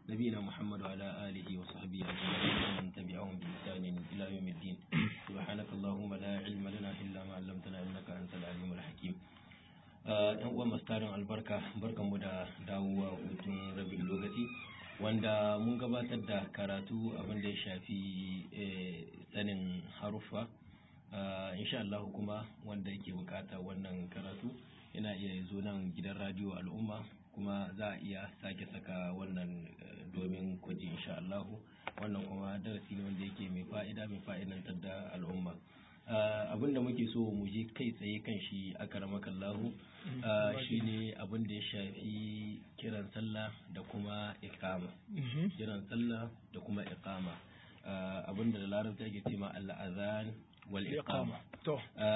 نبينا محمد وعلى آله وصحبه أجمعين ومن تبعهم بإحسان إلى يوم الدين سبحانك اللهم لا علم لنا إلا ما علمتنا إنك أنت العليم الحكيم yan uwan mastarin albarka barkanmu da dawowa hutun rabin lokaci wanda mun gabatar da karatu abin da ya shafi sanin haruffa insha Allah kuma wanda yake bukata wannan karatu yana iya zo nan gidan radio al'umma kuma za a iya sake saka wannan domin kwaji insha Allah wannan kuma darasi ne wanda yake mai fa'ida mai fa'idantar da al'umma abin da muke so mu je kai tsaye kan shi a karamakallahu shi ne abin da ya shafi kiran sallah da kuma ikama kiran sallah da kuma ikama abin da larabta ake ce ma al'azan wal iqama to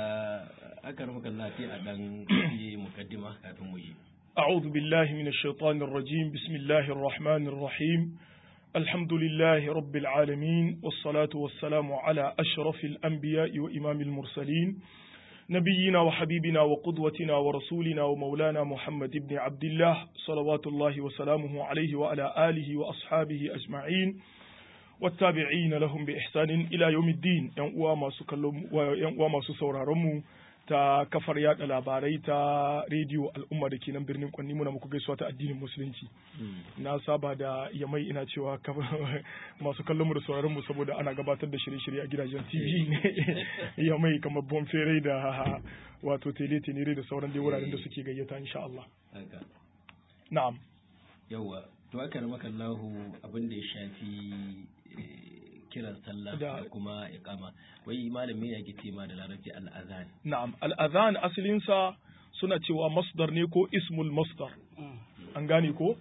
a karamakallahu sai a dan yi mukaddima kafin mu yi أعوذ بالله من الشيطان الرجيم بسم الله الرحمن الرحيم الحمد لله رب العالمين والصلاة والسلام على أشرف الأنبياء وإمام المرسلين نبينا وحبيبنا وقدوتنا ورسولنا ومولانا محمد بن عبد الله صلوات الله وسلامه عليه وعلى آله وأصحابه أجمعين والتابعين لهم بإحسان إلى يوم الدين ينقوى ما سكلم وينقوى ما سسورارمو ta kafar yada labarai ta rediyo al'umma da ke nan birnin kwanni muna muku gaisuwa ta addinin musulunci na saba da yamai ina cewa masu kallon mu da sauraron mu saboda ana gabatar da shirye-shirye a gidajen tv yamai kamar bonfere da wato tele tenere da sauran dai wuraren da suke gayyata insha Allah na'am yawa to aka ramaka Allahu abin da ya shafi kiran sallah da kuma iqama wai malami ya ke tema da larabci al'azan na'am al'azan asalin sa suna cewa masdar ne ko ismul masdar an gane ko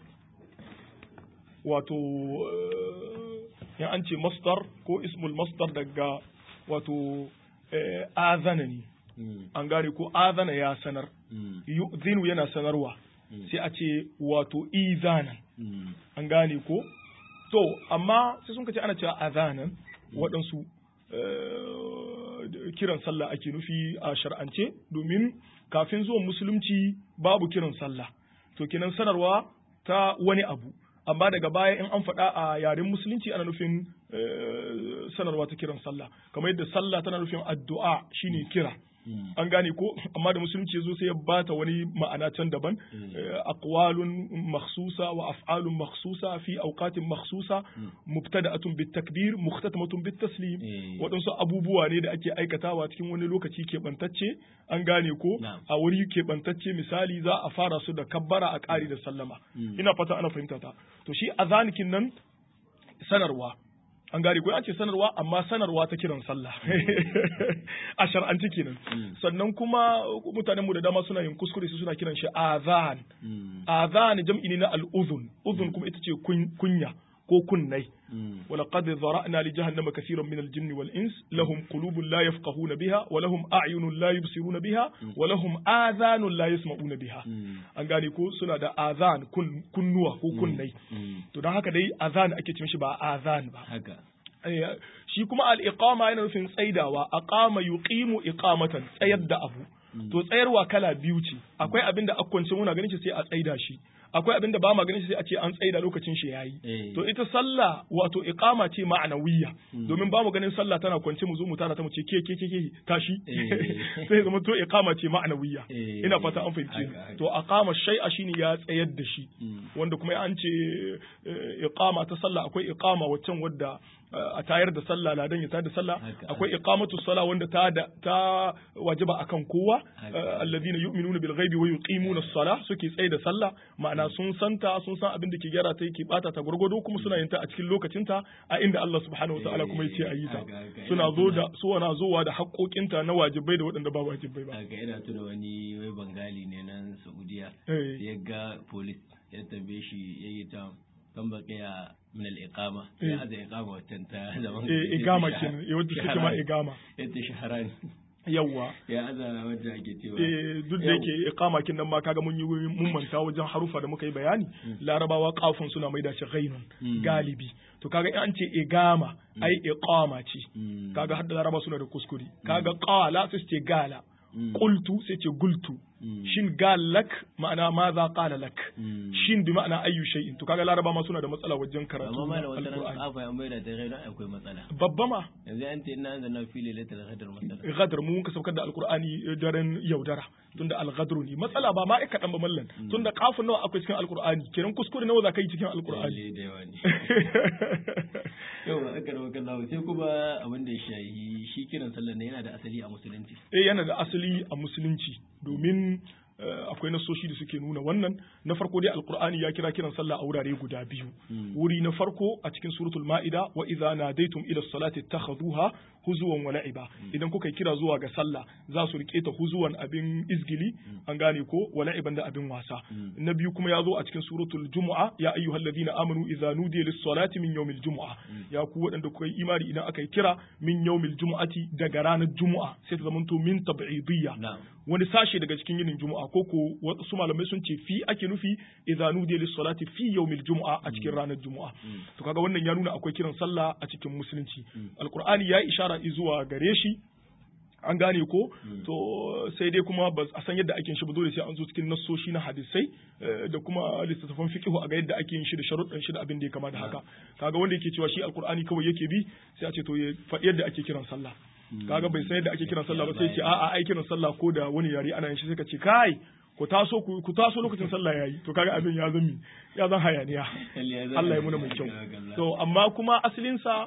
wato in an ce masdar ko ismul masdar daga wato azana ne an gane ko azana ya sanar yu'zinu yana sanarwa sai a ce wato izanan an gane ko to amma sai sun kace ana cewa azanan waɗansu kiran sallah ake nufi a shar'ance domin kafin zuwan musulunci babu kiran sallah to kenan sanarwa ta wani abu amma daga baya in an faɗa a yaren musulunci ana nufin sanarwa ta kiran sallah kamar yadda sallah tana nufin addu'a shine kira an gane ko amma da musulunci ya zo sai ya bata wani ma'ana can daban aqwalun makhsusa wa af'alun makhsusa fi awqatin makhsusa mubtada'atun bit takbir muhtatamatun bit taslim waɗansu abubuwa ne da ake aikatawa cikin wani lokaci keɓantacce an gane ko a wuri keɓantacce misali za a fara su da kabbara a ƙari da sallama ina fata ana fahimta ta to shi azanikin nan sanarwa an gane ko an ce sanarwa amma sanarwa ta kiran sallah a shar'anci kenan sannan kuma mutanen mu da dama suna yin kuskure su suna kiran shi azan azan jam'i ne na al'uzun uzun kuma ita ce kunya ko kunnai ولقد ذرأنا لجهنم كثيرا من الجن والإنس لهم قلوب لا يفقهون بها ولهم أعين لا يبصرون بها ولهم آذان لا يسمعون بها an gane ko suna da azan kunnuwa ko kunnai to don haka dai azan ake ce mishi ba azan ba shi kuma al-iqama yana nufin tsaidawa aqama yuqimu iqamatan tsayar da abu to tsayarwa kala biyu ce akwai abin da akwance muna ganin shi sai a tsaida shi akwai abin da ba ma ganin shi sai a ce an tsaida lokacin shi yayi to ita sallah wato iqama ce ma'anawiyya domin ba mu ganin sallah tana kwance mu zo mu tara ta mu ce ke ke ke ke tashi sai zama to iqama ce ma'anawiyya ina fata an fahimce to aqama shay'a shine ya tsayar da shi wanda kuma an ce iqama ta sallah akwai iqama waccan wadda a tayar da sallah ladan ya tayar da sallah akwai iqamatu sala wanda ta ta wajiba akan kowa alladhina yu'minuna bil ghaibi wa yuqimuna as-salah suke tsaye da sallah ma'ana sun santa sun san abin da ke gyara ta yake bata ta gurgudo kuma suna yin ta a cikin lokacin ta a inda Allah subhanahu wa ta'ala kuma yace ayi ta suna zo da su wana zowa da haƙoƙinta na wajibai da waɗanda ba wajibai ba ga ina tuna wani wai bangali ne nan Saudiya ya ga police ya tambaye shi yayi ta kan baqiya min al-iqama ya aza iqama watan ta zaman eh igama kin eh wanda suke ma igama yadda shaharani yawwa ya aza wanda ake cewa eh duk da yake iqama kin nan ma kaga mun yi mun manta wajen harufa da muka yi bayani larabawa kafin suna maida shi ghainun galibi to kaga in an ce igama ai iqama ce kaga har da laraba suna da kuskure kaga qala sai ce gala qultu sai ce gultu shin gal lak ma'ana ma za qala lak shin bi ma'ana ayyu shay'in to kaga laraba ma suna da matsala wajen karatu amma ma da wata ran alqur'ani kafa an maida ta gaida akwai matsala babba ma yanzu an ce ina anzalna fi lailatul qadr matsala gadar mu muka saukar da alqur'ani daren yaudara tunda alghadru ne matsala ba ma ai kadan ba mallan tunda kafin nawa akwai cikin alqur'ani kenan kuskure nawa za ka yi cikin alqur'ani Lalle da yawa ne yawa aka rawa kan lawo sai kuma abin da ya shayi shi kiran sallar ne yana da asali a musulunci eh yana da asali a musulunci domin eh, akwai nasoshi da suke nuna wannan na farko dai alqur'ani ya kira kiran sallah a wurare guda biyu wuri na farko a cikin suratul ma'ida wa idza nadaitum ila salati ittakhadhuha huzuwan wa la'iba idan kuka yi kira zuwa ga sallah za su rike ta huzuwan abin izgili an gane ko wa la'iban da abin wasa na biyu kuma ya zo a cikin suratul jumu'a ya ayyuhalladhina amanu idza nudiya lis salati min yawmil jumu'a ya ku waɗanda kuka yi imani idan aka yi kira min yawmil jumu'ati daga ranar jumu'a sai ta zamanto min tab'idiyya na'am wani sashe daga cikin yinin juma'a ko ko wasu malamai sun ce fi ake nufi idza nudiya lis salati fi yawmil jumu'a a cikin ranar juma'a to kaga wannan ya nuna akwai kiran sallah a cikin musulunci alqur'ani ya ishara zuwa gare shi an gane ko to sai dai kuma ba a san yadda ake yin shi ba dole sai an zo cikin nassoshi na hadisai eh, da kuma littattafan fiqh a ga yadda ake yin shi da sharuɗan shi da abin da ya kama da haka kaga wanda yake cewa shi alqur'ani kawai yake bi sai a ce to ya faɗi yadda ake kiran sallah kaga bai san yadda ake kiran sallah ba sai ya ce a'a ai kiran sallah ko da wani yare ana yin shi sai ka ce kai ku taso ku ku taso lokacin sallah yayi to kaga abin ya zami ya zan hayaniya Allah ya muna mai kyau to amma kuma asalin sa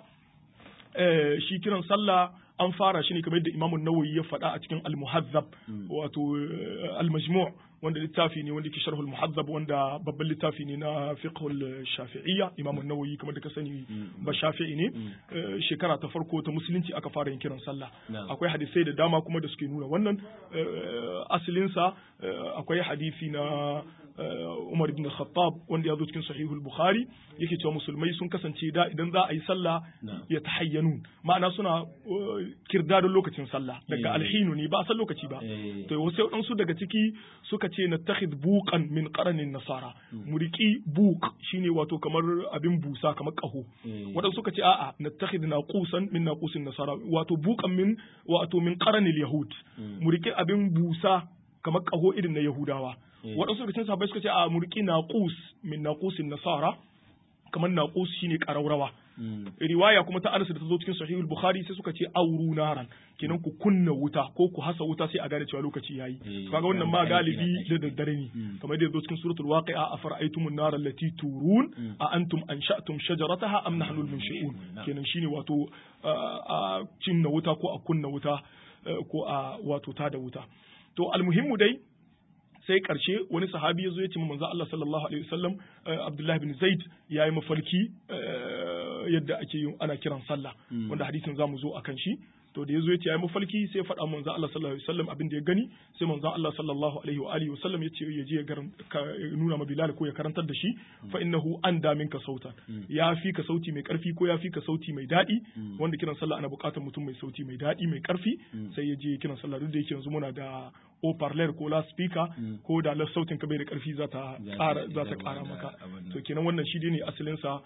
eh, shi kiran sallah an fara shi ne kamar yadda Imam Nawawi ya faɗa a cikin Al-Muhazzab wato eh, Al-Majmu' wanda littafi ne wanda ke sharh Al-Muhazzab wanda babban littafi ne na fiqh al-Shafi'iyya Imam Nawawi kamar da ka sani ba Shafi'i ne eh, shekara ta farko ta musulunci aka fara yin kiran sallah Na'am. akwai hadisai da dama kuma da suke nuna wannan eh, asalin sa eh, akwai hadisi na eh, Umar ibn Khattab wanda ya zo cikin Sahihul Bukhari yake cewa musulmai sun kasance da idan za a yi sallah Na'am. ya tahayyanun ma'ana suna uh, kirdadon lokacin sallah daga Eh. alhinu ne ba a san lokaci ba Eh. to wasu waɗansu daga ciki suka ce na takhid buqan min qaranin nasara mu riki buq shine wato kamar abin busa kamar kaho Eh. waɗansu suka ce a'a na takhid naqusan min naqusin nasara wato buqan min wato min qaranil yahud mu riki abin busa kamar kaho irin na yahudawa Eh. waɗansu daga cikin sahabbai suka ce a mu riki naqus min naqusin nasara kamar naqus shine ƙaraurawa Mm. riwaya kuma ta Anas da ta zo cikin Sahihul Bukhari sai suka ce auru naran kenan ku kunna wuta ko ku hasa wuta sai a gane cewa lokaci yayi Eh, to kaga wannan ma aiki na galibi tashi. da daddare ne kamar da ya zo cikin suratul waqi'a afara'aytumun nar allati turun a antum ansha'tum shajarataha am nahnu al-munshi'un Na'am. kenan shine wato uh, a cinna wuta ko a kunna wuta uh, ko a wato ta da wuta to almuhimmu dai sai karshe wani sahabi ya zo ya ce ma manzo Allah sallallahu alaihi wasallam eh, Abdullah bin Zaid yayi mafarki eh, yadda ake yin ana kiran sallah wanda hadisin zamu zo akan shi to da yazo ya ce yayi mafarki sai ya faɗa manzo Allah sallallahu alaihi wasallam abin da ya gani sai manzo Allah sallallahu alaihi wa alihi wasallam ya ce ya je ya garan- ka- ya nuna ma Bilal ko ya karantar da shi fa innahu anda minka sautan ya fi ka sauti mai karfi ko ya fi ka sauti mai daɗi wanda kiran sallah ana buƙatar mutum mai sauti mai daɗi mai karfi sai ya je kiran sallah duk da yake yanzu muna da o parler ko la speaker ko da la sautin ka bai da karfi za ta Za ta ƙara za ta isarwa ƙara da maka abin nan. to kenan wannan shi ne asalin sa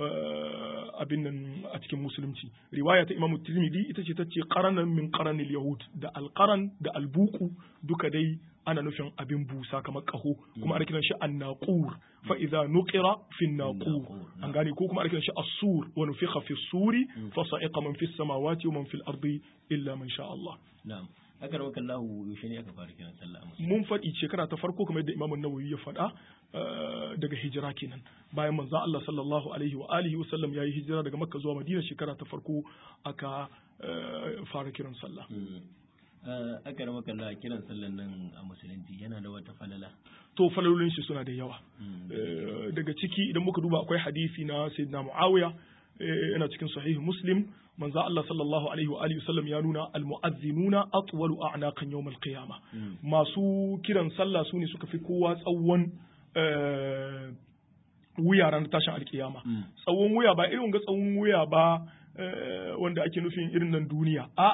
eh, abin nan a cikin musulunci riwaya ta Imam Tirmidhi ita ce tace qaranan min qaranil yahud da alqaran da albuku duka dai ana nufin abin busa kamar kaho kuma ana kiran shi annaqur fa idza nuqira fi naqur an gane ko kuma ana kiran shi as-sur wa nufikha fi suri fa sa'iqa man fi samawati wa man fil ardi illa man sha Allah na'am aka rawa kallahu yaushe ne aka fara kiran sallah a musulunci mun faɗi shekara ta farko kamar yadda Imam Nawawi ya faɗa eh, daga hijira kenan bayan manzo Allah sallallahu alaihi wa alihi wa sallam yayi hijira daga Makka zuwa Madina shekara ta farko aka eh, fara kiran sallah Mm. Eh, aka rawa kallahu kiran sallan nan a musulunci yana da wata falala to falalolin shi suna da yawa Mm. Eh, daga ciki idan muka duba akwai hadisi na Sayyidina Muawiya eh, yana cikin sahih Muslim manzo Allah sallallahu alaihi wa alihi wa sallam ya nuna al-mu'azzinuna atwalu a'naqan yawm al-qiyamah Mm. masu kiran sallah su ne suka fi kowa tsawon eh, wuya ranar tashin alkiyama Mm. tsawon wuya ba irin ga tsawon wuya ba eh, wanda ake nufin irin nan duniya a'a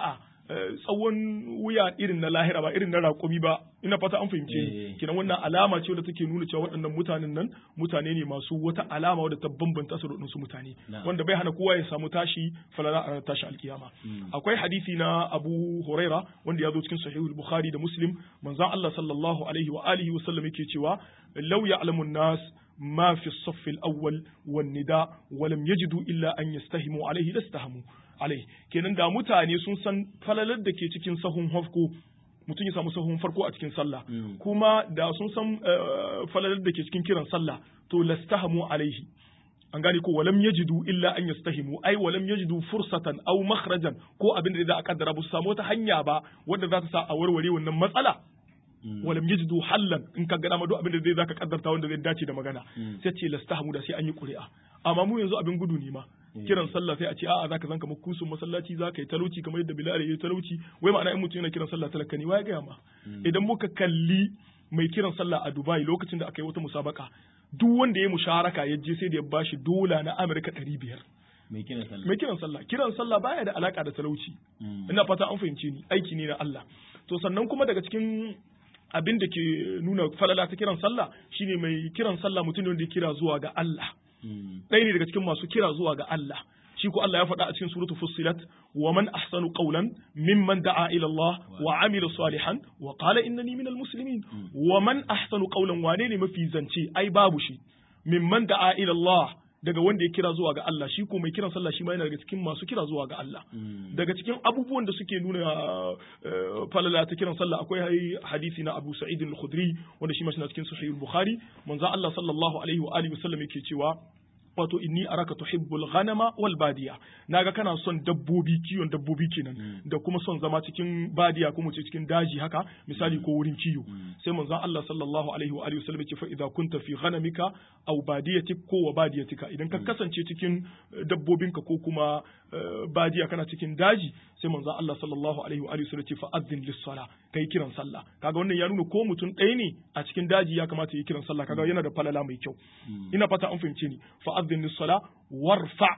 tsawon wuya irin na lahira ba irin na raƙumi ba ina fata an fahimce ni kinan wannan alama ce wadda take nuna cewa waɗannan mutanen nan mutane ne masu wata alama wadda ta bambanta su da su mutane wanda bai hana kowa ya samu tashi falala a tashi alkiyama akwai hadisi na Abu Huraira wanda ya zo cikin sahihul Bukhari da Muslim manzon Allah sallallahu alaihi wa alihi wa sallam yake cewa law ya'lamu nas ما في الصف الأول والنداء ولم يجدوا إلا أن يستهموا عليه لاستهموا عليه kenan da mutane sun san falalar da ke cikin sahun hafko mutum ya samu sahun farko a cikin sallah kuma da sun san falalar da ke cikin kiran sallah to lastahamu alaihi an gane ko walam yajidu illa an yastahimu ai walam yajidu fursatan aw makhrajan ko abin da za a kaddara ba su samu wata hanya ba wanda za ta sa a warware wannan matsala walam yajidu hallan in ka gana ma duk abin da zai zaka kaddarta wanda zai dace da magana sai ce lastahamu da sai an yi ƙuri'a amma mu yanzu abin gudu ne ma kiran sallah sai a ce a'a zaka zanka makusun masallaci zaka yi talauci kamar yadda bilal ya yi talauci wai ma'ana in mutum yana kiran sallah talaka ne wai ga ma idan muka kalli mai kiran sallah a Dubai lokacin da aka yi wata musabaka duk wanda ya musharaka ya je sai da ya bashi dola na Amurka ɗari biyar mai kiran sallah mai kiran sallah kiran sallah baya da alaka da talauci ina fata an fahimce ni aiki ne na Allah to sannan kuma daga cikin abin da ke nuna falala ta kiran sallah shine mai kiran sallah mutum ne wanda ya kira zuwa ga Allah ɗaya ne daga cikin masu kira zuwa ga Allah shi ko Allah ya faɗa a cikin suratul fussilat wa man ahsanu qawlan mimman da'a ila Allah wa amila salihan wa qala innani minal muslimin wa man ahsanu qawlan wane ne mafi zance ai babu shi mimman da'a ila Allah daga wanda ya kira zuwa ga Allah shi ko mai kiran sallah shi ma yana daga cikin masu kira zuwa ga Allah daga cikin abubuwan da suke nuna falala ta kiran sallah akwai hadisi na Abu Sa'id al-Khudri wanda shi ma shi cikin Sahih al-Bukhari manzo Allah sallallahu alaihi wa alihi wasallam yake cewa wato inni araka tuhibbul ghanama wal badiya naga kana son dabbobi kiwon dabbobi kenan da kuma son zama cikin badiya kuma ce cikin daji haka misali ko wurin kiwo sai manzon Allah sallallahu alaihi wa alihi wasallam ce fa idza kunta fi ghanamika aw badiyatik ko wa badiyatika idan ka kasance cikin dabbobinka ko kuma badiya kana cikin daji sai manzon Allah sallallahu alaihi wa alihi wasallam ce fa adzin lis sala kai kiran sallah kaga wannan ya nuna ko mutum ɗaya ne a cikin daji ya kamata ya kiran sallah kaga yana da falala mai kyau ina fata an fahimce ni fa adzin lis sala warfa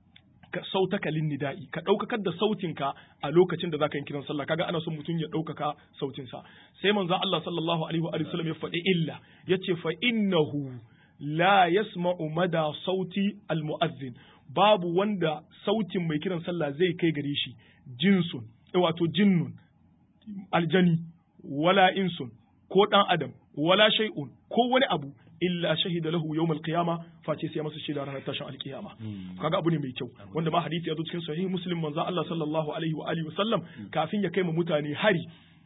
ka sautaka lin nida'i ka ɗaukakar da sautinka a lokacin da zaka yi kiran sallah kaga ana son mutum ya ɗaukaka sautinsa sai manzon Allah sallallahu alaihi wa sallam ya faɗi illa yace fa innahu la yasma'u mada sauti al mu'azzin babu wanda sautin mai kiran sallah zai kai gare shi jinsun wato jinnun aljani wala insun ko dan adam wala shay'un ko wani abu illa shahida lahu yawmal qiyama face sai masa shaida ranar tashin alkiyama kaga abu ne mai kyau wanda ma hadisi ya zo cikin sahih muslim manzo Allah sallallahu alaihi wa alihi wasallam kafin ya kai ma mutane hari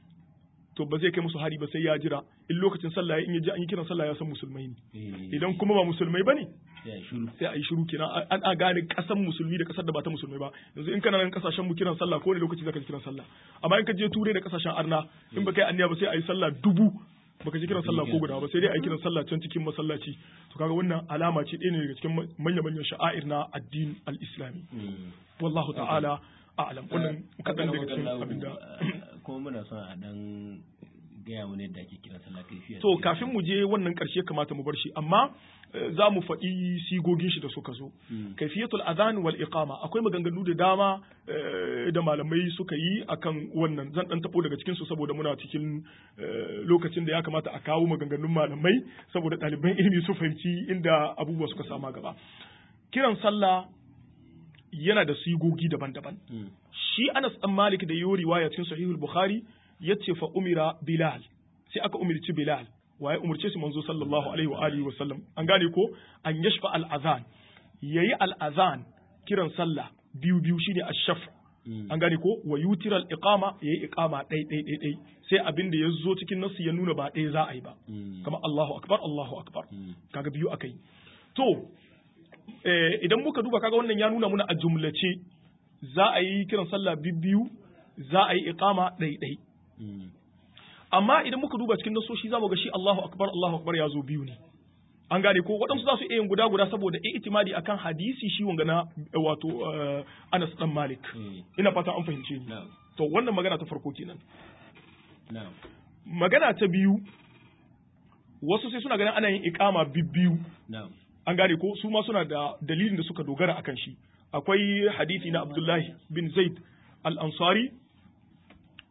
to ba zai kai musu hari ba sai ya jira in lokacin sallah in ya ji an yi kiran sallah ya san musulmai ne idan kuma ba musulmai bane sai a yi shiru kenan an a gane kasan musulmi da kasar da ba ta musulmai ba yanzu in kana nan kasashen mu kiran sallah ko ne lokaci zaka ji kiran sallah amma in ka je turai da kasashen arna in ba kai anniya ba sai a yi sallah dubu baka ji kiran sallah ko guda ba sai dai a yi kiran sallah can cikin masallaci to kaga wannan alama ce ɗaya ne daga cikin manya-manyan sha'air na addin al-islami wallahu ta'ala a'lam wannan kadan daga cikin abinda kuma muna son a dan gaya mu ne da ake kiran sallah kaifiya to kafin mu je wannan karshe kamata mu bar shi amma za mu faɗi sigogin shi da suka zo kaifiyatul adhan wal iqama akwai maganganu da dama da malamai suka yi akan wannan zan dan tabo daga cikin su saboda muna cikin lokacin da ya kamata a kawo maganganun malamai saboda ɗaliban ilimi su fahimci inda abubuwa suka sama gaba kiran sallah yana da sigogi daban-daban shi Anas dan Malik da yi riwaya cikin Sahihul Bukhari yace fa umira Bilal sai aka umirci Bilal waye umurce shi manzo sallallahu alaihi wa alihi wa sallam an gane ko an yashfa al azan yayi al azan kiran sallah biyu biyu shine ashaf an gane ko wa yutira al iqama yayi iqama dai dai dai dai sai abin da yazo cikin nasu ya nuna ba dai za a yi ba kamar Allahu akbar Allahu akbar kaga biyu akai to idan muka duba kaga wannan ya nuna muna a jumlace za a yi kiran sallah biyu za a yi iqama dai dai amma idan muka duba cikin nasoshi za mu ga shi Allahu akbar Allahu akbar ya zo biyu ne an gane ko waɗansu za su iya yin guda guda saboda itimadi akan hadisi shi wanga na wato Anas dan Malik ina fata an fahimce ni to wannan magana ta farko kenan magana ta biyu wasu sai suna ganin ana yin iqama bibbiyu an gane ko su ma suna da dalilin da suka dogara akan shi akwai hadisi na Abdullahi bin Zaid al-Ansari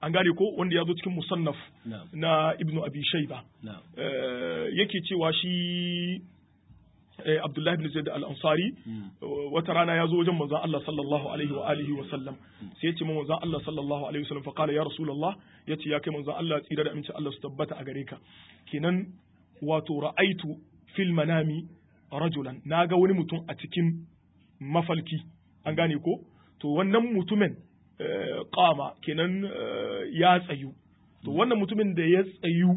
an gane ko wanda ya zo cikin musannaf na'am na ibnu abi shayba na'am Eh, yake cewa shi eh, abdullahi ibn zaid al-ansari Mm. wata rana ya zo wajen manzon Allah sallallahu alaihi wa alihi wa sallam sai ya ce min manzon Allah sallallahu alaihi wa sallam fa qala ya rasulullah yace ya kai manzon Allah tsira da aminci Allah su tabbata a gare ka kenan wato ra'aitu fil manami rajulan naga wani mutum a cikin mafalki an gane ko to wannan mutumin eh, qama kenan eh, ya tsayu to wannan mutumin da ya tsayu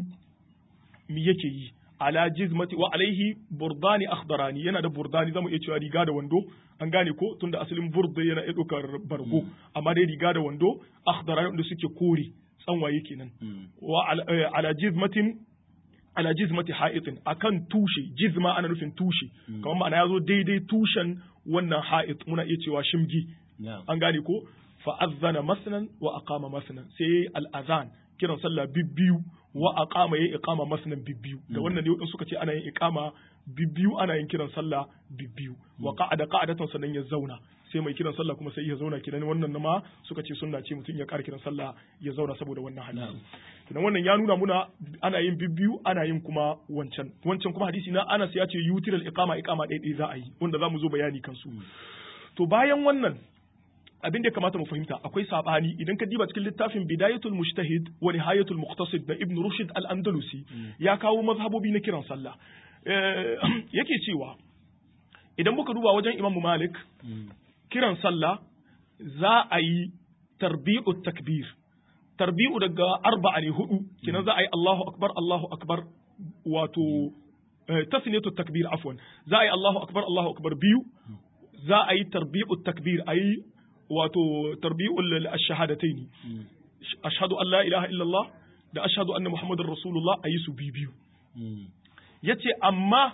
mi yake yi ala jizmati wa alaihi burdani akhdarani yana da burdani zamu iya cewa riga da wando an gane ko tunda asalin burda yana iya ɗaukar bargo amma dai riga da wando akhdarani wanda suke kore tsanwaye kenan Mm. wa ala, eh, ala jizmatin ala jizmati ha'itin akan tushe jizma ana nufin tushe kamar ma'ana yazo daidai tushen wannan ha'it muna iya cewa shimgi na'am an gane ko fa azzana masnan wa aqama masnan sai al azan kiran sallah bibbiyu wa aqama yayi iqama masnan bibbiyu da wannan ne wadansu suka ce ana yin iqama bibbiyu ana yin kiran sallah bibbiyu wa qa'ada qa'adatan sannan ya zauna sai mai kiran sallah kuma sai ya zauna kiran wannan ma suka ce sunna ce mutum ya ƙara kiran sallah ya zauna saboda wannan hadisi kidan wannan ya nuna muna ana yin bibbiyu ana yin kuma wancan wancan kuma hadisi na Anas ya ce yutiral iqama iqama ɗaya za a yi wanda za mu zo bayani kansu to bayan wannan abin da ya kamata mu fahimta akwai sabani idan ka diba cikin littafin bidayatul mujtahid wa nihayatul muqtasid da ibn rushd al-andalusi ya kawo mazhabobi na kiran sallah Eh, yake cewa idan muka duba wajen imam malik Mm. kiran sallah za a yi tarbi'u takbir tarbi'u daga arba'a ne hudu kenan za a yi Allahu akbar Allahu akbar wato eh, tasniyatu takbir afwan za a yi Allahu akbar Allahu akbar biyu za a yi tarbi'u takbir a yi wato tarbi'ul ash-shahadataini Mm. ashhadu an la ilaha illallah da ashhadu anna muhammadar rasulullah a yi su biyu biyu Mm. yace amma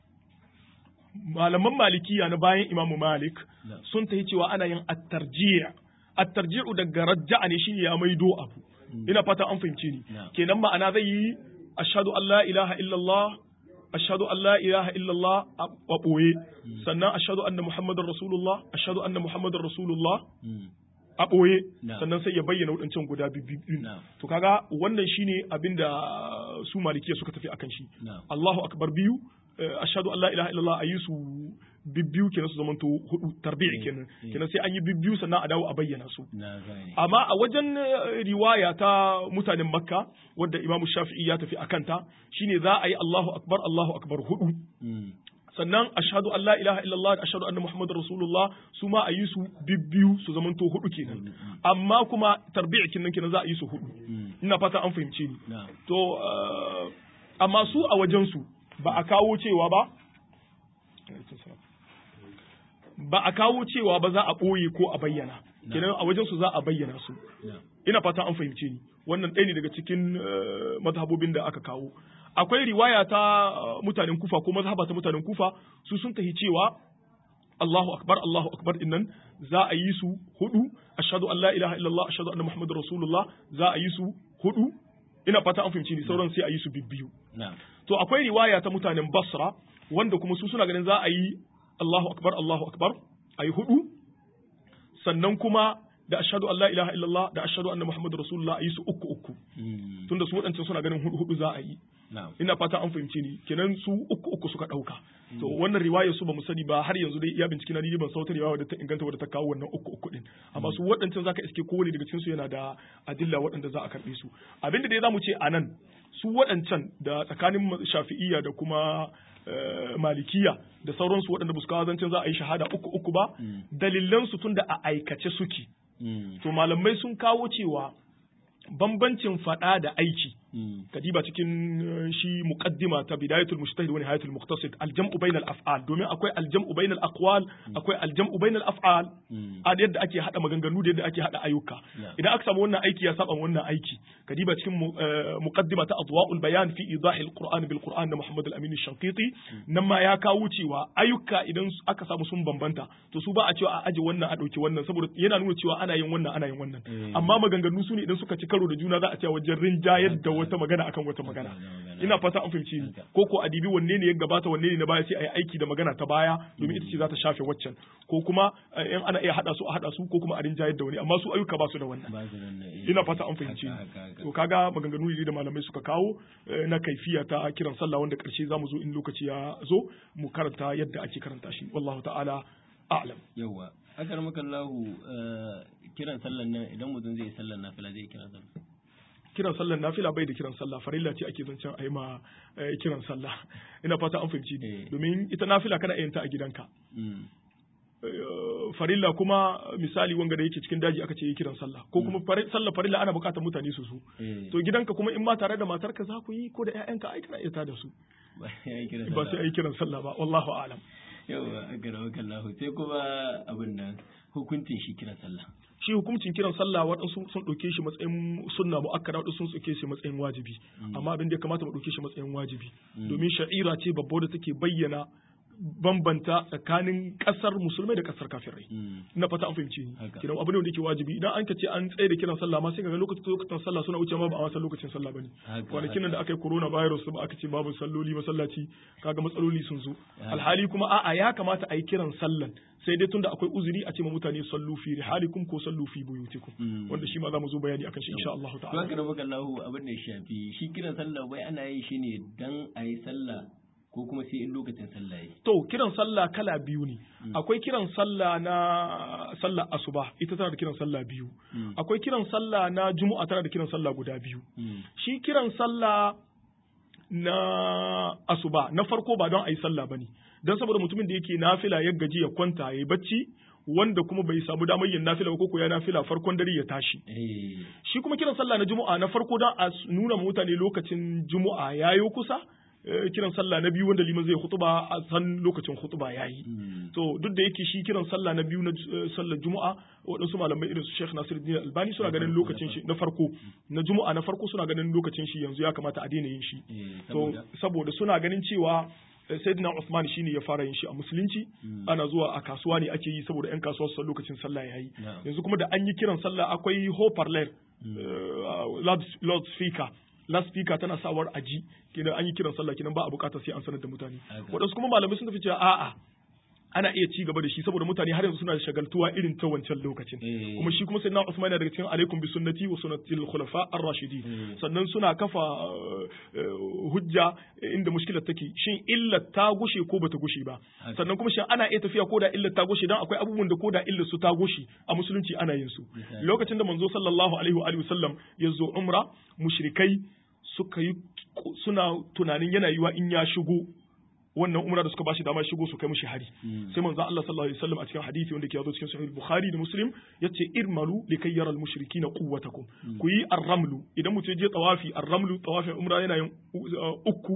malaman malikiya na bayan imamu malik Na'am. sun tafi cewa ana yin at-tarji' at-tarji'u daga rajja'a ne shine ya maido abu ina fata an fahimce ni Na'am. kenan ma'ana zai yi ashhadu an la ilaha illallah ashhadu an la ilaha illallah a a ɓoye sannan ashhadu anna muhammadar rasulullah ashhadu anna muhammadar rasulullah Mm. a ɓoye Na'am. sannan sai ya bayyana waɗancan guda biyu Na'am. to kaga wannan shine abinda su malikiya suka tafi akan shi Na'am. Allahu akbar biyu eh, ashhadu an la ilaha illallah ayi su bibbiyu kenan su zamanto hudu tarbi'i kenan Mm. kenan sai an yi bibbiyu sannan a dawo a bayyana su na gane amma a wajen eh, riwaya ta mutanen makka wadda imamu shafi'i ya tafi akan ta shine za a yi Allahu akbar Allahu akbar hudu Mm. sannan ashhadu an la ilaha illallah da ashhadu anna muhammadar rasulullah su ma a yi su bibbiyu su zamanto hudu kenan amma kuma tarbi'i kenan kenan za a yi su hudu Mm. ina fata an fahimce ni na'am to eh, amma su a wajen su ba a kawo cewa ba ba a kawo cewa ba za a ɓoye ko a bayyana kenan a wajen su za a bayyana su na'am ina fata an fahimce ni wannan ɗaya ne daga cikin eh, mazhabobin da aka kawo akwai riwaya ta eh, mutanen kufa ko mazhaba ta mutanen kufa su sun tahi cewa Allahu akbar Allahu akbar dinnan za a yi su hudu ashhadu an la ilaha illallah ashhadu anna muhammadar rasulullah za a yi su hudu ina fata an fahimci ni sauran sai a yi su bibbiyu na'am to akwai riwaya ta mutanen Basra wanda kuma su suna ganin za a yi Allahu akbar Allahu akbar a yi hudu sannan kuma da ashhadu an la ilaha illallah da ashhadu anna muhammadar rasulullah a yi su uku uku Mm. tunda su waɗancan suna ganin hudu hudu za a yi na'am ina fata an fahimce ni kenan su uku uku suka ɗauka to wannan riwayar su ba mu sani ba har yanzu dai iya bincike na ni ban sautar riwaya da ta inganta wadda ta kawo wannan uku uku din amma su waɗancan zaka iske kowane daga cikin su yana da adilla waɗanda za a karɓe su abinda dai zamu ce anan su waɗancan da tsakanin shafi'iyya da kuma eh, malikiya da sauransu waɗanda ba su kawo zancen za a yi shahada uku uku ba Mm. dalilan su tunda a aikace suke Mm. to malamai sun kawo cewa bambancin faɗa da aiki Mm. kadiba cikin eh, shi muqaddima ta bidayatul mujtahid wa nihayatul muqtasid aljam'u bainal af'al domin akwai aljam'u bainal aqwal akwai aljam'u bainal af'al Mm. a da yadda ake hada maganganu da yadda ake hada ayyuka Yeah. idan aka samu wannan aiki ya saba ma wannan aiki kadiba cikin mu- eh, muqaddima ta adwa'ul bayan fi idahil qur'an bil qur'an na muhammad al-amin shankiti nan ma ya kawo cewa ayyuka idan su- aka samu sun bambanta to su ba a cewa a aje wannan a dauki wannan saboda yana nuna cewa ana yin wannan ana yin wannan Eh. amma maganganu su ne idan suka ci karo da juna za a ce wajen rinjayar da wata magana akan wata magana magana. ina fata an fahimci ni Haka. ko ko adibi wanne ne ya gabata wanne ne na baya sai a yi aiki da magana ta baya domin ita ce za ta shafe waccan ko kuma eh, in ana iya hada su a hada su ko kuma a rinjayar da wani amma su ayyuka ba su da wannan ba su nan ne, eh. ina fata an fahimci Haka, haka, haka. to kaga maganganu ne da malamai suka kawo eh, na kaifiya ta kiran sallah wanda karshe zamu zo in lokaci ya zo mu karanta yadda ake karanta shi wallahu ta'ala a'lam yawa akar maka lahu kiran sallan nan idan mutum zai yi sallan nafila zai yi kiran sallan kiran sallar nafila bai da kiran sallah farilla ce ake zancen a yi ma eh, kiran sallah ina fata an fahimci ni Eh. domin ita nafila kana yin ta a gidanka Mm. Eh, farilla kuma misali wanga da yake cikin daji aka ce yi kiran sallah ko kuma fari- sallar farilla ana bukatar mutane su su Eh. to gidanka kuma in ma tare da matarka za ku yi ko da ƴaƴanka ai kana iya da su ba ya yi kiran ba sai sallah a yi kiran sallah ba wallahu a'lam yawa akar maka lahu sai kuma abin nan hukuncin shi kiran sallah shi hukuncin kiran sallah waɗansu sun ɗauke shi matsayin sunna mu'akkada waɗansu sun ɗauke shi matsayin wajibi amma abin da ya kamata mu ɗauke shi matsayin wajibi domin sha'ira ce babba da take bayyana bambanta tsakanin ƙasar musulmai da ƙasar kafirai Mm. ina fata an fahimci ni Haka. kiran abu ne wanda yake wajibi idan an ka ce an tsaye da kiran sallah ma sai kaga lokacin lokacin sallah suna wuce ma ba a san lokacin sallah bane Haka, kwanakin nan da aka yi corona virus ba aka ce babu salloli masallaci kaga matsaloli sun zo Haka. alhali kuma a'a ya kamata a yi kiran sallan sai dai tunda akwai uzuri a ce ma mutane sallu fi rihalikum ko sallu fi buyutikum Mm. wanda shi ma za mu zo bayani akan shi insha Allah to ta'ala akar maka lahu abin da ya shafi shi kiran sallah wai ana yin shi ne dan a yi sallah ko kuma sai in lokacin sallah yi to kiran sallah kala biyu ne akwai kiran sallah na sallah asuba ita tana da kiran sallah biyu Mm. akwai kiran sallah na juma'a tana da kiran sallah guda biyu Mm. shi kiran sallah na asuba na farko ba don a yi sallah ba ne don saboda mutumin da yake nafila ya gaji ya kwanta ya yi bacci wanda kuma bai samu damar yin nafila ba ko ko ya nafila farkon dare ya tashi Eh. shi kuma kiran sallah na juma'a na farko don a s- nuna ma mutane lokacin juma'a ya yi kusa eh, kiran sallah na biyu wanda liman zai hutuba a san lokacin hutuba ya yi Mm. to duk da yake shi kiran sallah na biyu na eh, sallar juma'a waɗansu malamai irin su Sheikh Nasiruddin Albani suna Na ganin farko, lokacin na shi na farko na juma'a na farko suna ganin lokacin shi yanzu ya kamata a daina yin shi Eh, to saboda saboda suna ganin cewa eh, Sayyidina Usman shine ya fara yin shi a musulunci Mm. ana zuwa a kasuwa ne ake yi saboda yan kasuwa su san lokacin sallah yayi Na'am. yanzu kuma da an yi kiran sallah akwai hoparlor loudspeaker loudspeaker tana sawar aji kenan an yi kiran sallah kenan ba a bukatar sai an sanar da mutane Haka. waɗansu kuma malamai sun tafi cewa a'a ana iya ci gaba da shi saboda mutane har yanzu suna da shagaltuwa irin ta wancan lokacin Eh. kuma shi kuma sayyidina Usman yana daga cikin alaikum bi sunnati wa sunnati al-khulafa ar-rashidin Mm. sannan suna kafa uh, uh, hujja inda mushkilar take shin illar ta gushe ko bata gushe ba Haka. sannan kuma shin ana iya tafiya ko da illar ta gushe dan akwai abubuwan da ko da illar su ta gushe a musulunci ana yin su Misali. lokacin da manzo sallallahu alaihi wa alihi wasallam ya zo umra mushrikai suka yi suna tunanin yana yiwa in ya shigo wannan umra da suka bashi dama shigo su kai mushi hari Mm. sai manzo Allah sallallahu alaihi wasallam a cikin hadisi wanda ke yazo cikin sahih bukhari da muslim yace irmalu likay yara almushrikina quwwatakum ku yi arramlu idan mutum ya je tawafi arramlu tawafin umra yana yin uh, uku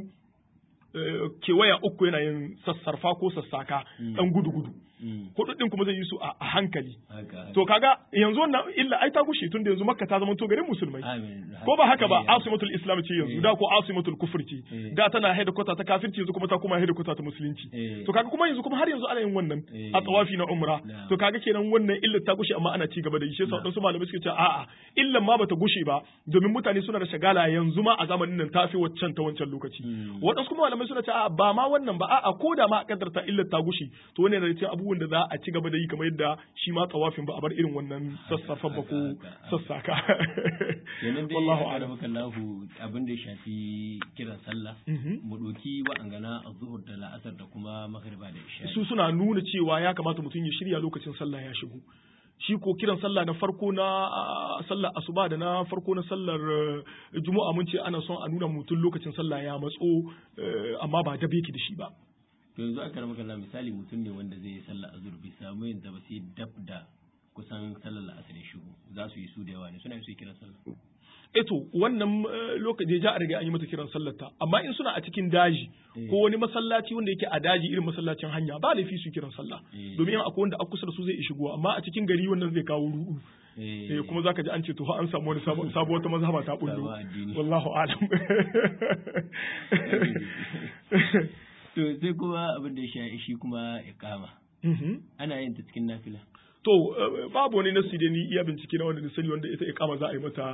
uh, kewaya uku yana yin sassarfa ko sassaka dan gudu gudu Mm. hudu din kuma zai yi su a a hankali Haka, haka. to kaga yanzu wannan illa ai ta gushe tunda yanzu makka ta zama to garin musulmai Amin. ko ba haka ba Eh, asimatul islam ce yanzu Eh. da ko asimatul kufur ce Eh. da tana haida kwata ta kafirci yanzu kuma ta kuma haida kwata ta musulunci Eh. to kaga kuma yanzu kuma har yanzu ana yin wannan Eh. a tawafi na umra Na'am. to kaga kenan wannan illar ta gushe amma ana ci gaba da yi shi yasa wadansu malamai suke cewa a'a illan ma bata gushe ba domin mutane suna da shagala yanzu ma a zamanin nan tafi waccan ta wancan lokaci Mm. wadansu kuma malamai suna cewa a'a ba ma wannan ba a'a ko da ma a kaddarta illar ta gushe to wannan da cikin abubuwan da za a ci gaba da yi kamar yadda shi ma tawafin ba a bar irin wannan sassafan ba ko haka, haka. sassaka kenan dai wallahu ya a'lam maka lahu abin da ya shafi kiran sallah Mhm. mu doki wa'angana a zuhur da la'asar da kuma maghriba da isha su suna nuna cewa ya kamata mutum ya shirya lokacin sallah ya shigo shi ko kiran sallah na farko na ah, sallar asuba da na farko na sallar eh, juma'a mun ce ana son a nuna mutum lokacin sallah ya matso eh, amma ba dabe ki da shi ba to yanzu aka ramaka Allah misali mutum ne wanda zai yi sallah azhur bai samu yin ta ba sai dab da kusan sallar la'asar ya shigo za su yi su da yawa ne suna yi su yi kiran sallah eto wannan eh, lokaci ja a riga an yi mata kiran sallar ta amma in suna a cikin daji Eh. ko wani masallaci wanda yake a daji irin masallacin hanya ba laifi su kiran sallah Eh. domin akwai wanda a kusa da su zai shigo amma a cikin gari wannan zai kawo ruɗu eh kuma zaka ji an ce to fa an samu wani sabo sabo wata mazhaba ta bullo Sabon addini. wallahu alam to sai kuma abin da ya sha shi kuma iqama Mhm. ana yin ta cikin nafila to babu wani nasi da ni iya bincike na wanda da sani wanda ita iqama za a yi mata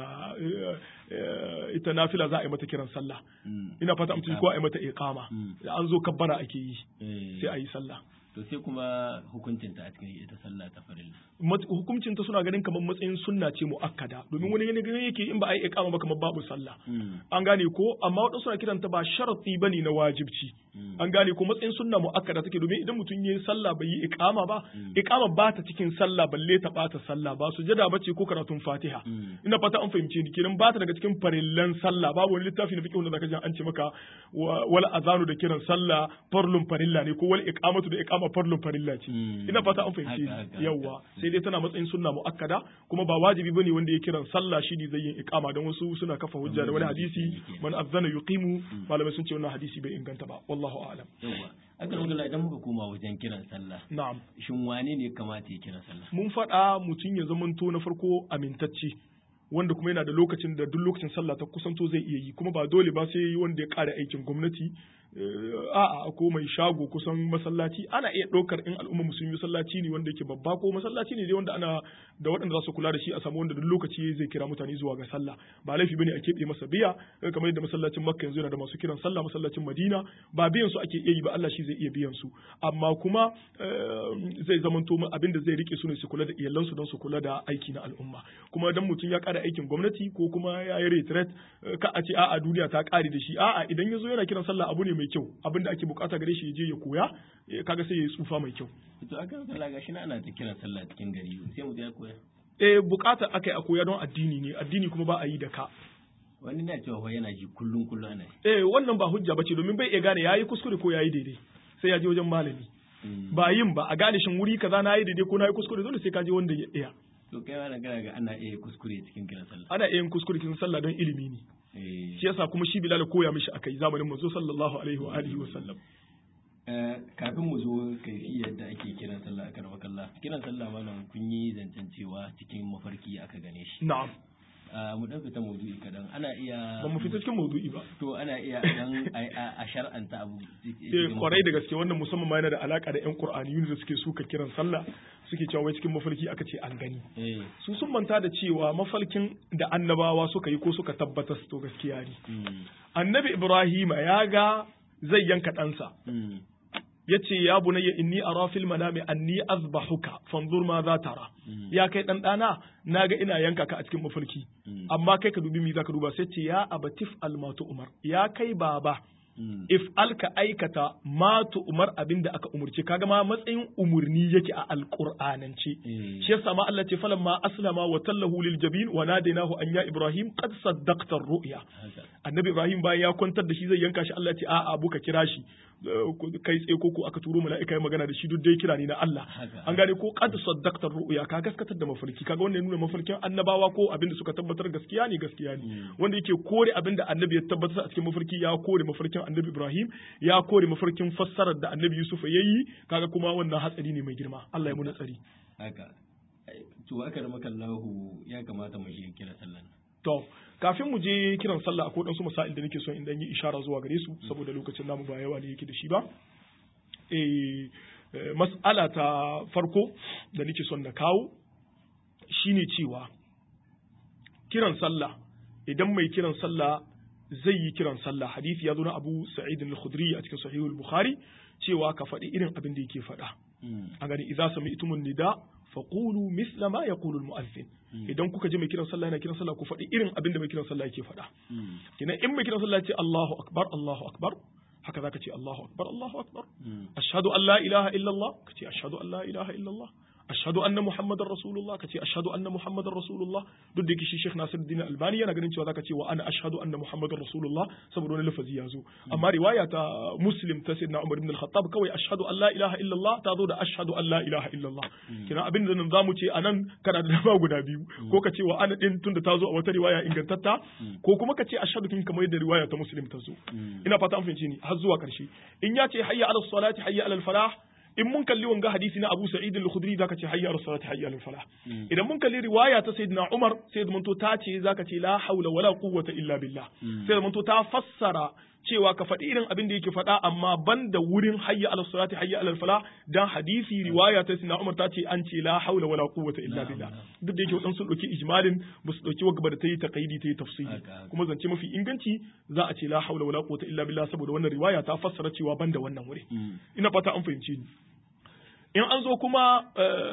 ita nafila za a yi mata kiran sallah ina fata mutum ko a yi mata iqama da an zo kabbara ake yi sai a yi sallah to sai kuma hukuncinta a cikin ita sallah ta farilla hukuncinta suna ganin kamar matsayin sunna ce muakkada domin wani gani gani yake in ba a yi iqama ba kamar babu sallah an gane ko amma wadansu suna kiranta ba sharati bane na wajibci an gane ko matsayin sunna muakkada take domin idan mutum yayi sallah bai yi iqama ba iqama ba ta cikin sallah balle ta bata sallah ba sujada bace ko karatun fatiha ina fata an fahimce ni kenan ba ta daga cikin farillan sallah babu wani littafi na fiqh wanda zaka ji an ce maka wal azanu da kiran sallah farlun farilla ne ko wal iqamatu da iqama farlun farilla ce ina fata an fahimce ni yawa sai dai tana matsayin sunna muakkada kuma ba wajibi bane wanda ya kiran sallah shi ne zai yin iqama don wasu suna kafa hujja da wani hadisi man azana yuqimu malamai sun ce wannan hadisi bai inganta ba wallahu a'lam yawa aka rubuta idan muka koma wajen kiran sallah na'am shin wane ne kamata ya kiran sallah mun faɗa mutum ya zamanto na farko amintacce wanda kuma yana da lokacin da duk lokacin sallah ta kusanto zai iya yi kuma ba dole ba sai wanda ya ƙara aikin gwamnati a'a ko mai shago kusan masallaci ana iya ɗaukar in al'umma musulmi masallaci ne wanda yake babba ko masallaci ne dai wanda ana da waɗanda za su kula da shi a samu wanda duk lokaci zai kira mutane zuwa ga sallah ba laifi bane a keɓe masa biya kamar yadda masallacin makka yanzu yana da masu kiran sallah masallacin madina ba biyan su ake iya yi ba Allah shi zai iya biyan su amma kuma zai zamanto abin da zai rike su ne su kula da iyalansu don su kula da aiki na al'umma kuma dan mutum ya ƙara aikin gwamnati ko kuma ya yi retret ka a ce a'a duniya ta ƙare da shi a'a idan ya zo yana kiran sallah abu ne mai kyau abin da ake bukata gare shi ya je ya koya kaga sai ya yi tsufa mai kyau to aka sallah gashi na ana ta kiran sallah cikin gari sai mu ya koya eh bukata akai a koya don addini ne addini kuma ba a yi da ka wani na cewa yana ji kullum kullum ana eh wannan ba hujja bace domin bai iya gane yayi kuskure ko yayi daidai sai ya je wajen malami ba yin ba a gane shin wuri kaza na yi daidai ko na yi kuskure dole sai ka je wanda ya iya to kai ma kana ga ana iya kuskure cikin kiran sallah ana iya yin kuskure cikin sallah don ilimi ne shi yasa kuma shi Bilal koya mishi akai zamanin manzo sallallahu alaihi wa alihi wa sallam kafin mu zo kai yadda ake kiran sallah a karama kallah kiran sallah malam kun yi zancen cewa cikin mafarki aka gane shi na'am mu dan fita maudu'i kadan ana iya ba mu fita cikin maudu'i ba to ana iya dan a shar'anta abu eh kwarai da gaske wannan musamman ma yana da alaka da yan qur'aniyun da suke suka kiran sallah suke cewa wai cikin mafarki aka ce an gani su sun manta da cewa mafarkin da annabawa suka yi ko suka tabbatar to gaskiya ne annabi ibrahima ya ga zai yanka ɗansa ya ce ya bunayya inni ara fil manami anni azbahuka fanzur ma za tara ya kai dan dana naga ina yanka ka a cikin mafarki amma kai ka dubi mi zaka duba sai ce ya abatif almatu umar ya kai baba if alka aikata ma umar abin da aka umurce kaga ma matsayin umurni yake a alqur'anance shi yasa ma Allah ce falan ma aslama wa tallahu lil jabin wa nadainahu an ya ibrahim qad saddaqta ru'ya annabi ibrahim bayan ya kwantar da shi zai yanka shi Allah ce a'a abu ka kira shi kai tsaye ko ko aka turo mala'ika ya magana da shi duk dai kira ne na Allah an gane ko qad saddaqta ru'ya ka gaskatar da mafarki kaga wannan nuna mafarkin annabawa ko abin da suka tabbatar gaskiya ne gaskiya ne wanda yake kore abin da annabi ya tabbatar a cikin mafarki ya kore mafarkin annabi Ibrahim ya kore mafarkin fassarar da annabi Yusuf ya yi kaga kuma wannan hatsari ne mai girma Allah ya muna tsari haka to aka rama kallahu ya kamata mu shi kira sallan to kafin mu je kiran sallah akwai dan su masail da nake son in dan yi ishara zuwa gare su saboda lokacin namu ba yawa ne yake da shi ba eh mas'ala ta farko da nake son na kawo shine cewa kiran sallah idan mai kiran sallah zai yi kiran sallah hadisi ya zo na Abu Sa'id al-Khudri a cikin Sahih al-Bukhari cewa ka faɗi irin abin da yake faɗa a gani idza sami'tumun nida faqulu misla ma yaqulu al-mu'adhdhin idan kuka ji mai kiran sallah yana kiran sallah ku faɗi irin abin da mai kiran sallah yake faɗa kina in mai kiran sallah ce Allahu akbar Allahu akbar haka zaka ce Allahu akbar Allahu akbar ashhadu an la ilaha illa Allah kace ashhadu an la ilaha illa Allah ashhadu anna muhammadar rasulullah kace ashhadu anna muhammadar rasulullah duk da yake shi Sheikh Nasiruddin Albani yana ganin cewa zaka ce wa ana ashhadu anna muhammadar rasulullah saboda wani lafazi ya zo amma riwaya ta Muslim ta Sayyidina Umar ibn al-Khattab kawai ashhadu an la ilaha illallah ta zo da ashhadu an la ilaha illallah kina abin da nan zamu ce anan kana da dama guda biyu ko ka ce wa ana din tunda ta zo a wata riwaya ingantatta ko kuma ka ce ashhadu kin kamar yadda riwaya ta Muslim ta zo ina fata an fahimci ni har zuwa karshe in ya ce hayya ala salati hayya ala falah in mun kalli wanga hadisi na Abu Sa'id al-Khudri zaka ce hayya as-salati hayya al-falah idan mun kalli riwaya ta Sayyidina Umar sai da to ta ce zaka ce la haula wala quwwata illa billah sai da to ta fassara cewa ka faɗi irin abin da yake faɗa amma ban da wurin hayya ala salati hayya ala fala dan hadisi riwaya ta Sayyidina Umar ta ce an ce la haula wala quwwata illa billah duk da yake wadan sun dauki ijmalin ba su dauki wagaba da ta yi taqayidi ta yi tafsiri kuma zance mafi inganci za a ce la haula wala quwwata illa billah saboda wannan riwaya ta fassara cewa ban da wannan wuri ina fata an fahimci ni in an zo kuma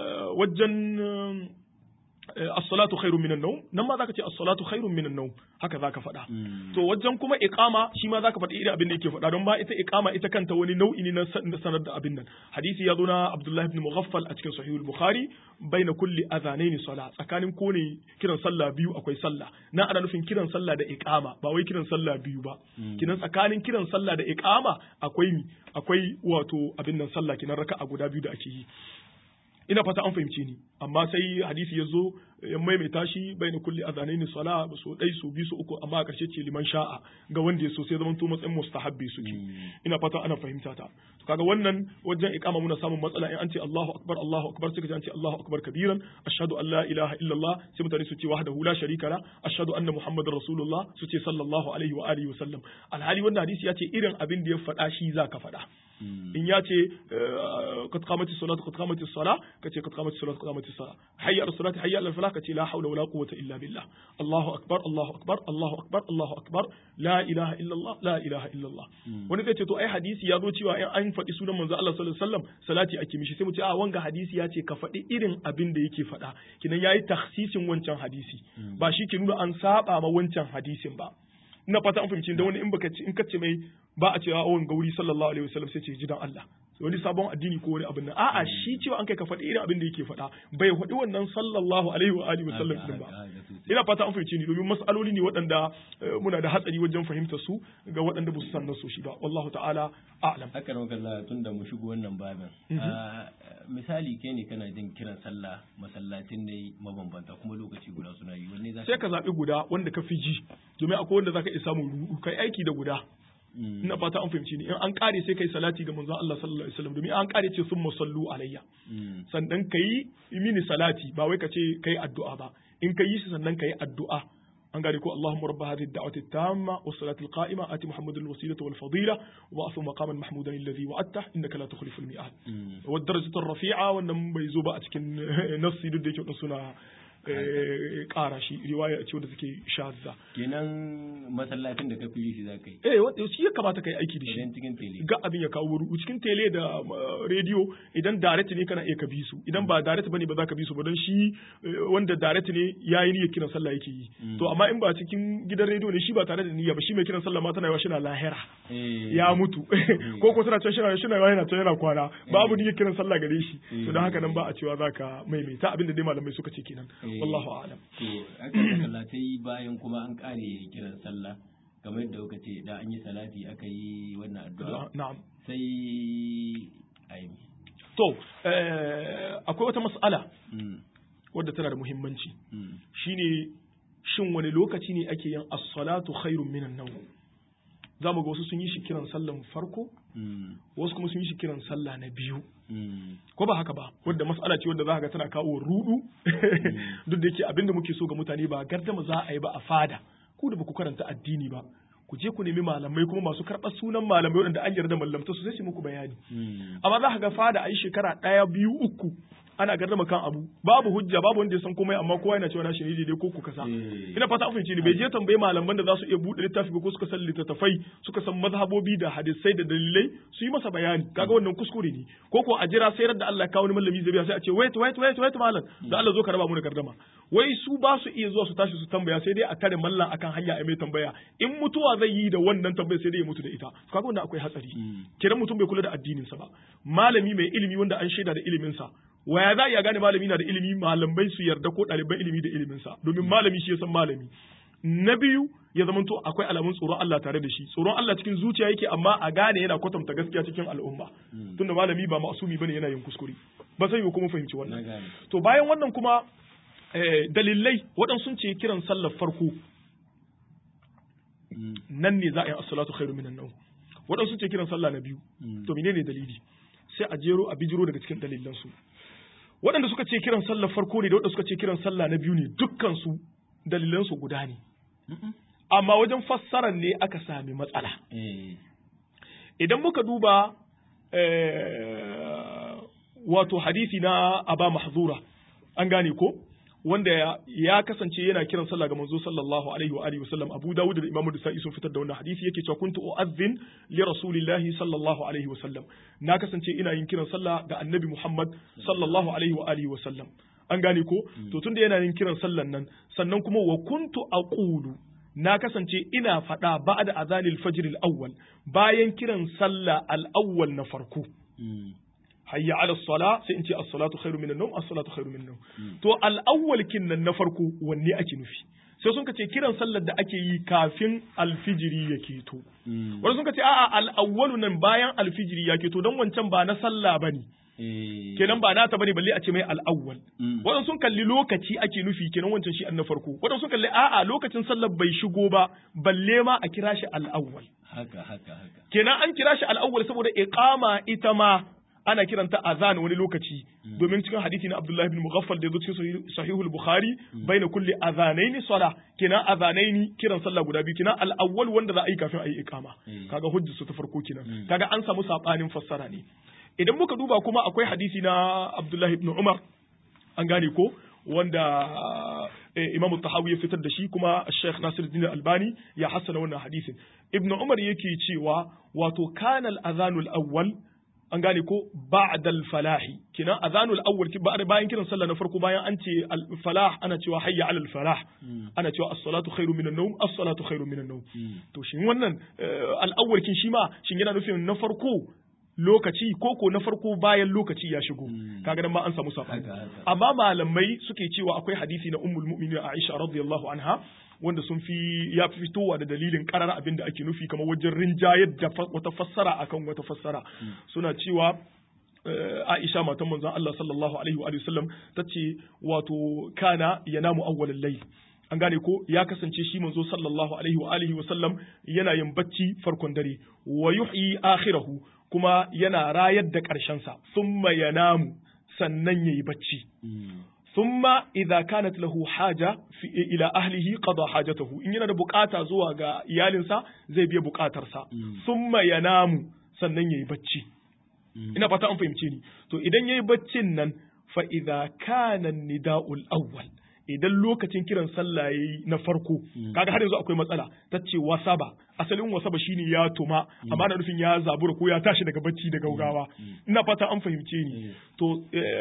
wajen as-salatu khairun minan nawm nan ma zaka ce as-salatu khairun minan nawm haka zaka faɗa to wajen kuma iqama shi ma zaka faɗi irin abin da yake faɗa don ba ita iqama ita kanta wani nau'i ne na sanar da abin nan hadisi ya zo na Abdullah ibn Mughaffal a cikin Sahih al-Bukhari baina kulli adhanaini sala tsakanin kone kiran sallah biyu akwai sallah na ana nufin kiran sallah da iqama ba wai kiran sallah biyu ba kinan tsakanin kiran sallah da iqama akwai akwai wato abin nan sallah kinan raka'a guda biyu da ake yi ina fata an fahimce ni amma sai hadisi ya zo ya maimaita shi bai na kulli azanaini sala so dai so bi so uku amma a karshe ce liman sha'a ga wanda ya so sai zaman to matsayin mustahabbi suke ina fata ana fahimta ta to kaga wannan wajen iqama muna samun matsala in an ce Allahu akbar Allahu akbar sai ka an ce Allahu akbar kabiran ashhadu an la ilaha illallah sai mutane su ce wahdahu la sharika la ashhadu anna muhammadar rasulullah su ce sallallahu alaihi wa alihi wa sallam alhali wannan hadisi ya ce irin abin da ya faɗa shi zaka faɗa in ya ce qad qamati salatu qad qamati sala ka ce qad qamati salatu qad qamati sala hayya ala salati hayya ala falah ka ce la hawla wala quwwata illa billah Allahu akbar Allahu akbar Allahu akbar Allahu akbar la ilaha illa Allah la ilaha illa Allah wani zai ce to ai hadisi ya zo cewa in an faɗi sunan manzo Allah sallallahu alaihi wasallam salati ake mishi sai mu ce a wanga hadisi ya ce ka faɗi irin abin da yake faɗa kinan yayi takhsisin wancan hadisi ba shi ke nuna an saba ma wancan hadisin ba ina fata an fahimci da wani in baka in kace mai ba a cewa awon gauri sallallahu alaihi wasallam sai ce ji dan Allah wani sabon addini ko wani abin nan a'a shi cewa an kai ka faɗi irin abin da yake faɗa bai faɗi wannan sallallahu alaihi wa alihi wasallam din ba ina fata an fahimci ni domin mas'aloli ne waɗanda muna da hatsari wajen fahimtar su ga waɗanda ba su san nasu shi ba wallahu ta'ala a'lam haka nan kaza tun da mu shigo wannan babin misali kai ne kana jin kiran sallah masallatin ne mabambanta kuma lokaci guda suna yi wanne za sai ka zaɓi guda wanda ka fi ji domin akwai wanda zaka iya samun ruɗu kai aiki da guda ina fata an fahimci ni in an kare sai kai salati ga manzon Allah sallallahu alaihi wasallam domin an kare ce summa sallu alayya sannan kai mini salati ba wai ka ce kai addu'a ba in kai shi sannan kai addu'a an gane ko Allahumma rabb hadhihi ad-da'wati at-tamma was-salati al-qa'ima ati Muhammadan al-wasilata wal-fadila wa afu maqaman mahmudan alladhi wa'adta innaka la tukhlifu al-mi'ad wa ad-darajatu ar-rafi'a wannan bai zo ba a cikin nassi duk da yake suna ƙara shi riwaya ce wadda take shazza kenan masallacin da ka fi shi za ka yi eh wanda shi ya kamata ka yi aiki da shi idan cikin tele ga abin ya kawo wuri cikin tele da rediyo idan direct ne kana iya ka bi su idan ba direct bane ba za ka bi su ba don shi wanda direct ne yayi niyyar kiran sallah yake yi to amma in ba cikin gidan rediyo ne shi ba tare da niyya ba shi mai kiran sallah ma tana yawa shina lahira ya mutu ko ko suna can shina shina yana can yana kwana babu niyyar kiran sallah gare shi to don haka nan ba a cewa zaka maimaita abin da dai malamai suka ce kenan wallahu a'lam to aka sallatai bayan kuma an kare kiran sallah kamar yadda kuka ce da an yi salati aka yi wannan addu'a na'am sai ayi to akwai wata mas'ala wadda tana da muhimmanci shine shin wani lokaci ne ake yin as-salatu khairun minan nawm za mu ga wasu sun yi shi kiran sallan farko wasu kuma sun yi shi kiran sallah na biyu ko ba haka ba wadda mas'ala ce wadda za ga tana kawo rudu duk da yake abinda muke so ga mutane ba gardama za a yi ba a fada ku da ba ku karanta addini ba ku je ku nemi malamai kuma masu karɓar sunan malamai waɗanda an yarda mallamta su sai su muku bayani amma za ka ga fada a yi shekara ɗaya biyu uku ana gardama kan abu babu hujja babu wanda ya san komai amma kowa yana cewa na shi ne daidai ko ku kasa ina fata an fahimci ne bai je tambaye malaman da za su iya buɗe littafi ko suka san littattafai suka san mazhabobi da hadisai da dalilai su yi masa bayani kaga wannan kuskure ne ko ko a jira sai da Allah ya kawo wani malami zai sai a ce wait wait wait wait malam da Allah zo ka raba mu da gardama wai su ba su iya zuwa su tashi su tambaya sai dai a tare mallan akan hanya a mai tambaya in mutuwa zai yi da wannan tambaya sai dai ya mutu da ita kaga wannan akwai hatsari kiran mutum bai kula da addinin sa ba malami mai ilimi wanda an shaida da ilimin sa waya za a iya gane malami na da ilimi malamai su yarda ko ɗaliban ilimi da iliminsa domin malami shi ya san malami na biyu ya zamanto akwai alamun tsoron Allah tare da shi tsoron Allah cikin zuciya yake amma a gane yana kwatanta gaskiya cikin al'umma tunda malami ba masumi bane yana yin kuskure ba sai kuma fahimci wannan to bayan wannan kuma dalilai waɗansu sun ce kiran sallar farko nan ne za a yi as-salatu khairu minan nawm waɗansu sun ce kiran sallah na biyu to menene dalili sai a jero a bijiro daga cikin dalilan su waɗanda suka ce kiran sallar farko ne da waɗanda suka ce kiran sallah na biyu ne dukkan su dalilan su guda ne amma wajen fassarar ne aka sami matsala idan muka duba wato hadisi na aba mahzura an gane ko wanda ya kasance yana kiran sallah ga manzo sallallahu alaihi wa alihi wasallam Abu Dawud da Imam Nasa'i sun fitar da wannan hadisi yake cewa kuntu u'adhdhin li rasulillahi sallallahu alaihi wasallam na kasance ina yin kiran sallah ga Annabi Muhammad sallallahu alaihi wa alihi wasallam an gane ko to tunda yana yin kiran sallan nan sannan kuma wa kuntu aqulu na kasance ina faɗa ba'da azanil fajr al-awwal bayan kiran sallah al-awwal na farko hayya ala sala sai in ce as-salatu khairu minan nawm as-salatu khairu minan nawm to al-awwal kinnan na farko wanne ake nufi sai sun ce kiran sallar da ake yi kafin alfijiri ya keto wani sun ce a'a al-awwalu nan bayan alfijiri ya keto don wancan ba na sallah bane kenan ba nata bane balle a ce mai al-awwal wadan sun kalli lokaci ake nufi kenan wancan shi na farko wadan sun kalli a'a lokacin sallar bai shigo ba balle ma a kira shi al-awwal haka haka haka kenan an kira shi al-awwal saboda iqama ita ma ana kiranta azan wani lokaci domin cikin hadisi na Abdullahi bin Mughaffal da yazo cikin sahihul Bukhari baina kulli azanaini sala kenan azanaini kiran sallah guda biyu kenan al-awwal wanda za a yi kafin a yi iqama kaga hujjar su ta farko kenan kaga an samu sabanin fassara ne idan muka duba kuma akwai hadisi na Abdullahi ibn Umar an gane ko wanda Imam Tahawi ya fitar da shi kuma Sheikh Nasiruddin Albani ya hassana wannan hadisin Ibn Umar yake cewa wato kana al-azanul awwal an gane ko ba'dal falahi kina azanul awwal bayan kiran sallah na farko bayan an ce al falah ana cewa hayya alal falah ana cewa as-salatu khairu minan nawm as-salatu khairu minan nawm to shin wannan al awwal kin shi ma shin yana nufin na farko lokaci ko ko na farko bayan lokaci ya shigo kaga nan ma an samu sabani amma malamai suke cewa akwai hadisi na ummul mu'minin Aisha radiyallahu anha wanda sun fi ya fi fitowa da dalilin karar abin da ake nufi kamar wajen rinjayar da wata fassara akan wata fassara suna cewa Aisha matan manzon Allah sallallahu alaihi wa sallam tace wato kana yanamu awwalal layl an gane ko ya kasance shi manzo sallallahu alaihi wa alihi wa sallam yana yin bacci farkon dare wa yuhyi akhirahu kuma yana rayar da ƙarshen sa thumma yanamu sannan yayi bacci thumma idza kanat lahu haja fi ila ahlihi qada hajatahu in yana da bukata zuwa ga iyalinsa zai biya bukatarsa thumma yanamu sannan yayi bacci ina fata an fahimce ni to idan yayi baccin nan fa idza kana nida'ul awwal idan lokacin kiran sallah yayi na farko kaga har yanzu akwai matsala tace wasaba asalin wasaba shine ya tuma amma na nufin ya zabura ko ya tashi daga bacci da gaugawa ina fata an fahimce ni to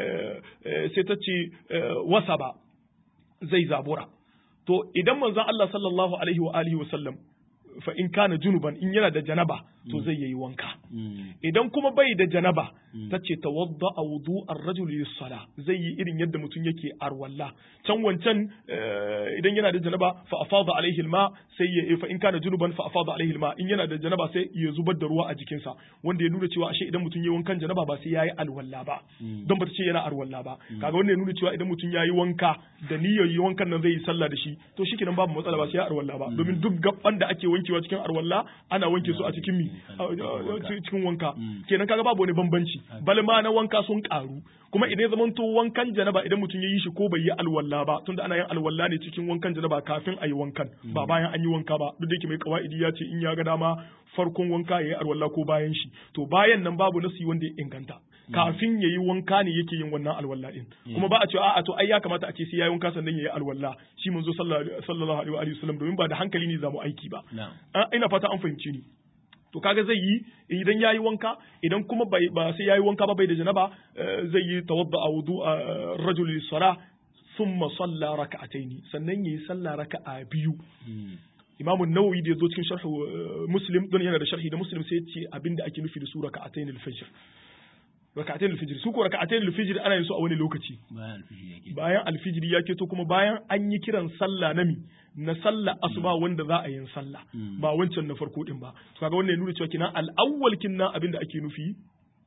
sai tace wasaba zai zabura to idan manzon Allah sallallahu alaihi wa alihi wa sallam fa in kana junuban in yana da janaba to zai yi wanka idan kuma bai da janaba ta ce tawadda a wudu ar-rajul lis-sala zai yi irin yadda mutum yake arwalla can wancan idan yana da janaba fa afada alaihi al-ma sai ya fa in kana junuban fa afada alaihi al-ma in yana da janaba sai ya zubar da ruwa a jikinsa wanda ya nuna cewa ashe idan mutum yayi wankan janaba ba sai yayi alwalla ba don bata ce yana arwalla ba kaga wanda ya nuna cewa idan mutum yayi wanka da niyyar yi wankan nan zai yi sallah da shi to shikenan babu matsala ba sai ya arwalla ba domin duk gaban da ake wankewa cikin arwalla ana wanke su a cikin mi cikin wanka kenan kaga babu wani bambanci bal ma na wanka sun karu kuma idan zaman to wankan janaba idan mutum ya yi shi ko bai yi alwala ba tunda ana yin alwala ne cikin wankan janaba kafin a yi wankan ba bayan an yi wanka ba duk da yake mai kawaidi ya ce in ya ga dama farkon wanka ya yi alwala ko bayan shi to bayan nan babu nasi wanda ya inganta kafin ya yi wanka ne yake yin wannan alwala din kuma ba a ce a'a to ai ya kamata a ce sai ya yi wanka sannan ya yi alwala shi manzo sallallahu alaihi wa sallam domin ba da hankali ne zamu aiki ba ina fata an fahimci ni to kaga zai yi idan yayi wanka idan kuma bai ba sai yayi wanka ba bai da janaba zai yi tawadda a wudu rajul lis-sala thumma salla raka'ataini sannan yayi sallah raka'a biyu Imam Nawawi da yazo cikin sharh Muslim don yana da sharhi da Muslim sai ya ce abinda ake nufi da su raka'ataini al-fajr raka'atayn al-fajr su ko raka'atayn al-fajr ana yin su a wani lokaci bayan al-fajr ya keto kuma bayan an yi kiran sallah na mi na sallah asuba wanda za a yin sallah ba wancan na farko din ba to kaga wannan ya nuna cewa kinan al-awwal kinna abinda ake nufi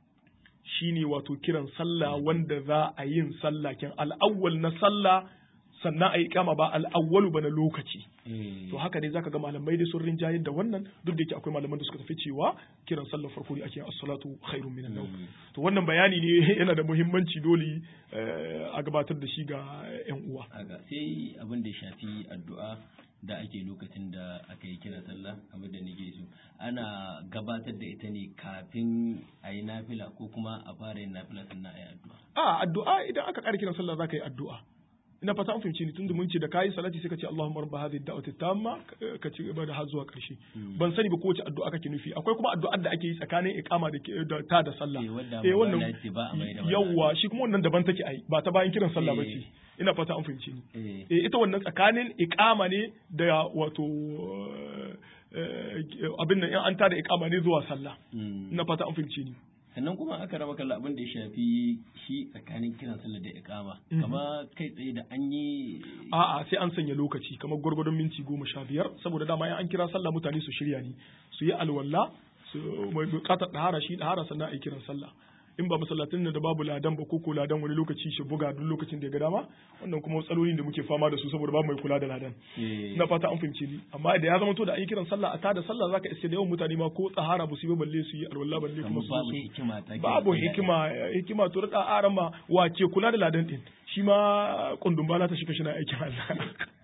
shine wato kiran sallah wanda za a yin sallah kin al-awwal na sallah sannan ayi iqama ba al-awwalu ba na lokaci Eh, to haka ne zaka ga malamai dai sun rinjayar da wannan duk da yake akwai malaman da suka tafi cewa kiran sallar farko ne ake as-salatu khairun minan nawm Mm. to wannan bayani ne yana da muhimmanci dole eh, a gabatar da shi ga yan uwa haka sai abin da ya shafi addu'a da ake lokacin da aka yi kira sallah abin da nake so ana gabatar da ita ne kafin a yi nafila ko kuma a fara yin nafila sannan a yi addu'a a addu'a idan aka ƙara kiran sallah zaka yi addu'a ina fata an fahimci ni tunda mun ce da kayi salati sai ka ce Allahumma rabb hadhihi ad-da'wati tamma ka ci gaba da har zuwa ƙarshe ban sani ba kowace addu'a kake nufi akwai kuma addu'ar da ake yi tsakanin iqama da ke- da ta da sallah Eh, wadda eh manzo wannan Allah ya ce ba a mai da wannan yawwa shi kuma wannan daban take ai ba ta bayan kiran sallah Eh. bace ina fata an fahimci ni eh eh ita wannan tsakanin iqama ne da wato eh, abin nan in an tada iqama ne zuwa sallah mm. ina fata an fahimci ni sannan kuma aka raba kalla abin da ya shafi shi tsakanin kiran sallah da iqama Mhm. kama kai tsaye da an yi A'a sai an sanya lokaci kamar gwargwadon minti goma sha biyar saboda dama in an kira sallah mutane su shirya ne su yi alwala su mai bukatar ɗahara shi ɗahara sannan a yi kiran sallah in ba masallatin da babu ladan ba ko ko ladan wani lokaci shi buga duk lokacin da ya ga dama wannan kuma matsalolin da muke fama da su saboda babu mai kula da ladan eh, na fata an fahimci ni amma da ya zama to da an yi kiran sallah a tada sallah zaka iske da yawan mutane ma ko tsahara ba su yi ba balle su yi alwala balle kuma kamar su zo babu su hikima ta kiran babu sallah. hikima hikima to da aran ma wace kula da ladan din shi ma kundun bala ta shiga shina aikin Allah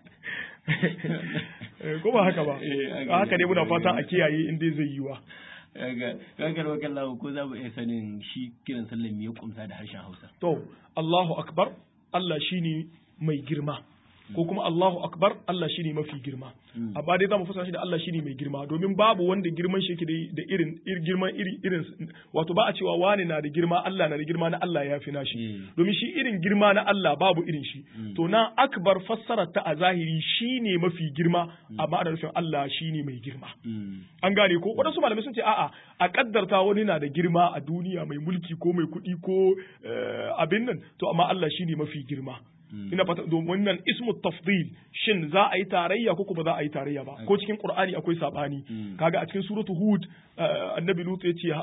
Eh, ko ba haka ba Eh, haka ne. haka ne muna fatan a kiyaye in dai zai yi wa Kaga kaga wa kallahu ko za mu iya sanin shi kiran sallah me ya kumsa da harshen Hausa to Allahu akbar Allah shine mai girma ko kuma Allahu akbar Allah shine mafi girma Mm. amma dai zamu fassara shi da Allah shine mai girma domin babu wanda girman shi yake da- da irin ir girman iri irin wato ba a cewa wani na da girma Allah na da girma na Allah ya fi nashi Mm. domin shi irin girma na Allah babu irin shi Mm. to na akbar fassarar ta a zahiri shine mafi girma amma ana nufin Allah shine mai girma Mm. an gane ko waɗansu malamai sun ce a'a a kaddarta wani na da girma a duniya mai mulki ko mai kuɗi ko eh, abin nan to amma Allah shine mafi girma Mm. ina fata domin wannan ismu tafdil shin za a yi tarayya ko kuma za a yi tarayya ba ko cikin qur'ani akwai sabani Mm. kaga a cikin suratu hud eh, annabi lut ya ce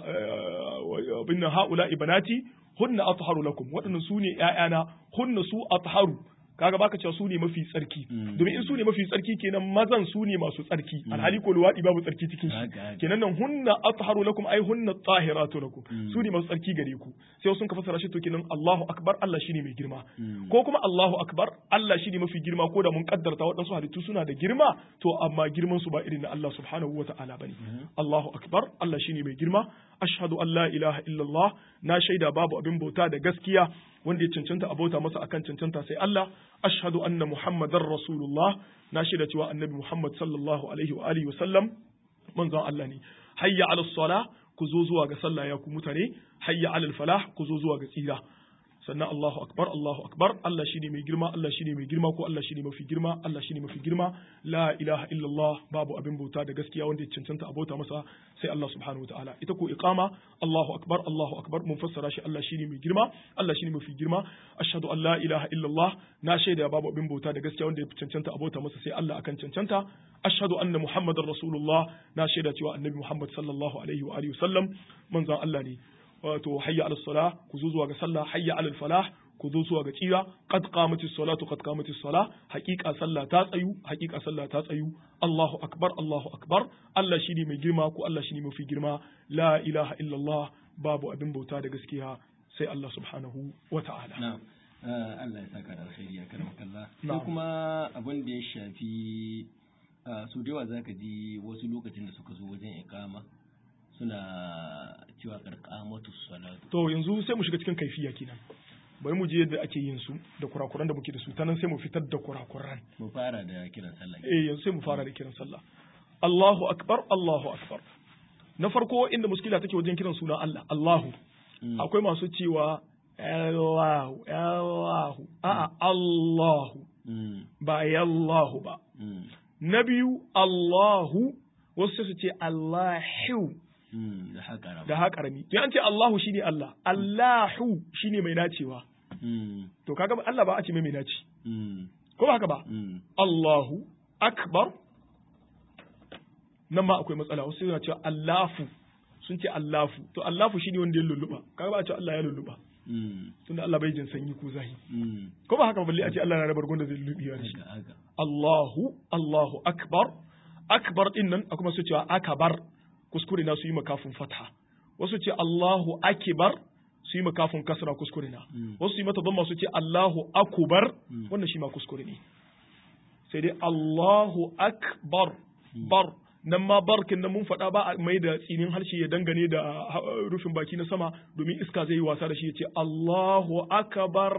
eh, binna haula ibanati hunna atharu lakum waɗannan su ne ƴaƴana hunna su atharu kaga baka cewa su ne mafi tsarki Mm. domin in su ne mafi tsarki kenan mazan su ne masu tsarki alhali ko luwadi babu tsarki cikin Haka, shi haka. kenan nan hunna atharu lakum ai hunna tahiratu lakum Mm. su ne masu tsarki gare ku sai sun ka fassara shi to kenan Allahu akbar Allah shine mai girma Mm. ko kuma Allahu akbar Allah shine mafi girma ko da mun kaddarta waɗansu halittu suna da girma to amma girman su ba irin na Allah subhanahu wa ta'ala bane Allahu akbar Allah shine mai girma ashhadu an la ilaha illallah na shaida babu abin bauta da gaskiya wanda ya cancanta a bauta masa akan cancanta sai Allah ashhadu anna muhammadar rasulullah na shaida cewa annabi Muhammad sallallahu alaihi wa alihi wa sallam manzon Allah ne hayya ala sala ku zo zuwa ga sallah ya ku mutane hayya ala falah ku zo zuwa ga tsira sannan Allahu akbar Allahu akbar Allah shine mai girma Allah shine mai girma ko Allah shine mafi girma Allah shine mafi girma la ilaha illallah babu abin bauta da gaskiya wanda ya cancanta a bauta masa sai Allah subhanahu wataala ita ko iqama Allahu akbar Allahu akbar mun fassara shi Allah shine mai girma Allah shine mafi girma ashhadu an la ilaha illallah na shaida babu abin bauta da gaskiya wanda ya cancanta a bauta masa sai Allah akan cancanta ashhadu anna muhammadar rasulullah na shaida cewa annabi muhammad sallallahu alaihi wa alihi wasallam manzon Allah ne wato hayya ala salah ku zo zuwa ga sallah hayya ala falah ku zo zuwa ga tsira qad qamatis salatu qad qamatis salah haqiqa sallah ta tsayu haqiqa sallah ta tsayu Allahu akbar Allahu akbar Allah shine mai girma ko Allah shine mafi girma la ilaha illallah babu abin bauta da gaskiya sai Allah subhanahu wa ta'ala na'am Ah, Allah ya saka da alkhairi ya karama kalla Na'am. ko kuma abin da ya shafi ah, su da yawa zaka ji wasu lokacin da suka zo wajen iqama suna cewa karqamatu salatu to yanzu sai mu shiga cikin kaifiya kenan bari mu je yadda ake yin su da kurakuran da muke da su ta nan sai mu fitar da kurakuran mu fara da kiran sallah eh yanzu sai mu fara da kiran sallah Allahu akbar Allahu akbar na farko inda muskila take wajen kiran sunan Allah Allahu Mm. akwai masu cewa Allahu Allahu a'a Allahu Mm, ba Yallahu ba mm, na biyu Allahu wasu sai su ce Allahu mm, da haka rama da ha karami to an ce Allahu shine Allah Allahu shine mai nacewa Mm, to kaga Allah ba a ce mai mai naci mm, ko ba haka ba mm, Allahu akbar nan ma akwai matsala wasu suna cewa Allahu sun ce Allahu to Allahu shine wanda ya lulluba kaga ba a ce Allah ya lulluba tunda Allah bai jin sanyi ko zahi ko ba haka balle a ce Allah na da bargon da zai lullubi da shi Allahu Allahu akbar akbar din nan kuma su cewa akbar kuskure na su yi makafin fatha wasu ce Allahu akbar su yi makafin kasra kuskure na wasu yi mata dhamma su ce Allahu akubar wannan shi ma kuskure ne sai dai Allahu akbar bar nan ma barkin nan mun faɗa ba a mai da tsinin harshe ya dangane da rufin baki na sama domin iska zai yi wasa da shi ya ce Allahu akbar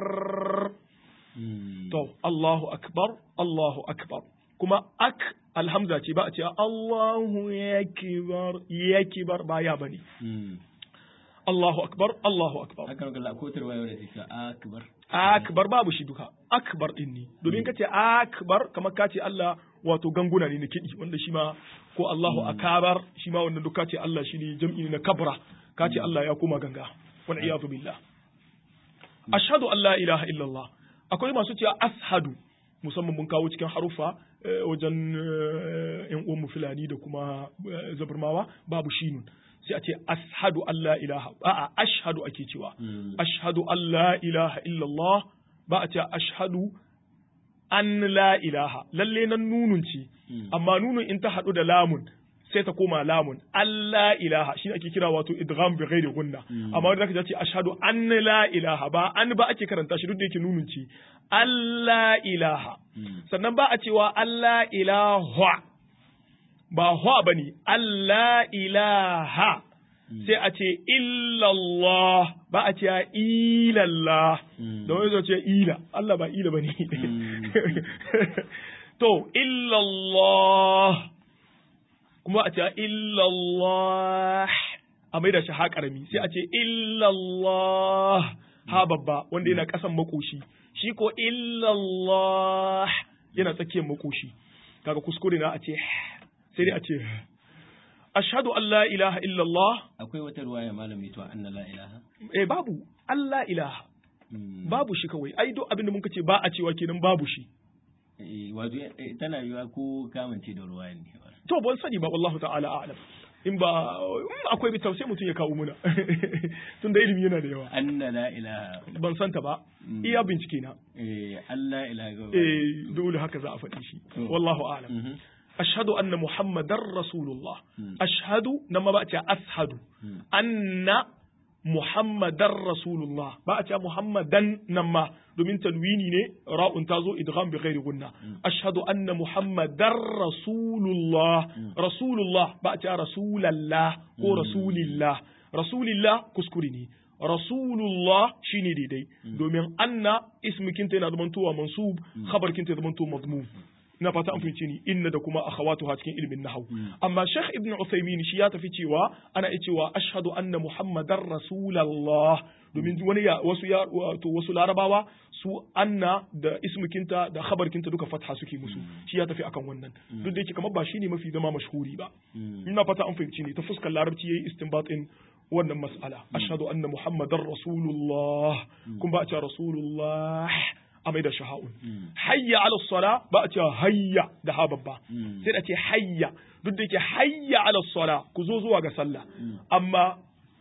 to Allahu akbar Allahu akbar kuma ak alhamza ce ba a ce Allahu yakibar yakibar ba ya bane Allahu akbar Allahu akbar haka ga ko tarwayo da take akbar akbar babu shi duka akbar din ne domin kace akbar kamar kace Allah wato ganguna ne na kiɗi wanda shi ma ko Allahu akabar shi ma wannan duka ce Allah shi ne jam'i na kabra ka ce Allah ya koma ganga wal iyadu billah ashhadu an la ilaha illallah akwai masu cewa ashadu musamman mun kawo cikin harufa wajen yan uwan mu fulani da kuma zabarmawa babu shinun sai a ce ashadu an la ilaha a'a ashhadu ake cewa ashhadu an la ilaha illallah ba a ce ashhadu an la ilaha lalle nan nunun ce amma nunun in ta haɗu da lamun sai ta koma lamun Allah ilaha shi ake kira wato idgham bi ghairi gunna amma wanda zaka ce ashhadu an la ilaha ba an ba ake karanta shi duk da yake nunun ce Allah ilaha sannan ba a cewa Allah ilaha ba hwa bane Allah ilaha sai a ce illallah ba a ce ilallah da wani zai ce ila Allah ba ila ba ne to illallah kuma a ce illallah a mai da shi ha karami sai a ce illallah ha babba wanda yana kasan makoshi shi ko illallah yana tsakiyar makoshi kaga kuskure na a ce sai dai a ce ashhadu an la ilaha illallah akwai wata ruwaya malami to anna la ilaha eh babu Allah ilaha babu shi kawai ai duk abin da muka ce ba a cewa kenan babu shi eh wato tana yiwa ko kamance da ruwaya ne to ban sani ba wallahu ta'ala a'lam in ba akwai bi sai mutum ya kawo muna tun da ilimi yana da yawa anna la ilaha ban santa ba iya bincike na eh Allah ilaha eh dole haka za a faɗi shi wallahu a'lam ashhadu anna muhammadar rasulullah ashhadu nan ma ba a ce ashhadu anna muhammadar rasulullah ba a ce muhammadan nan ma domin tanwini ne ra'un ta zo idgham bi ghairi gunna ashhadu anna muhammadar rasulullah rasulullah ba a ce rasulallah ko rasulillah rasulillah kuskure ne rasulullah shine daidai domin anna ismikinta yana zamantowa mansub khabarkinta ya zamanto madmum ina fata an fahimci ni inna da kuma akhawatuha cikin ilmin nahwu amma Sheikh Ibn Uthaymeen shi ya tafi cewa ana iya cewa ashhadu anna Muhammadar Rasulullah domin wani ya wasu ya wato wasu larabawa su anna da ismukinta da khabarkinta duka fatha suke musu shi ya tafi akan wannan duk da yake kamar ba shine mafi zama mashhuri ba ina fata an fahimci ni ta fuskar larabci yayi istinbatin wannan mas'ala ashhadu anna Muhammadar Rasulullah kun ba a ce Rasulullah a mai da shaha'un. Hayya ala sala ba a cewa hayya da ha babba. Sai da ce hayya duk da yake hayya ala sala ku zo zuwa ga sallah. Amma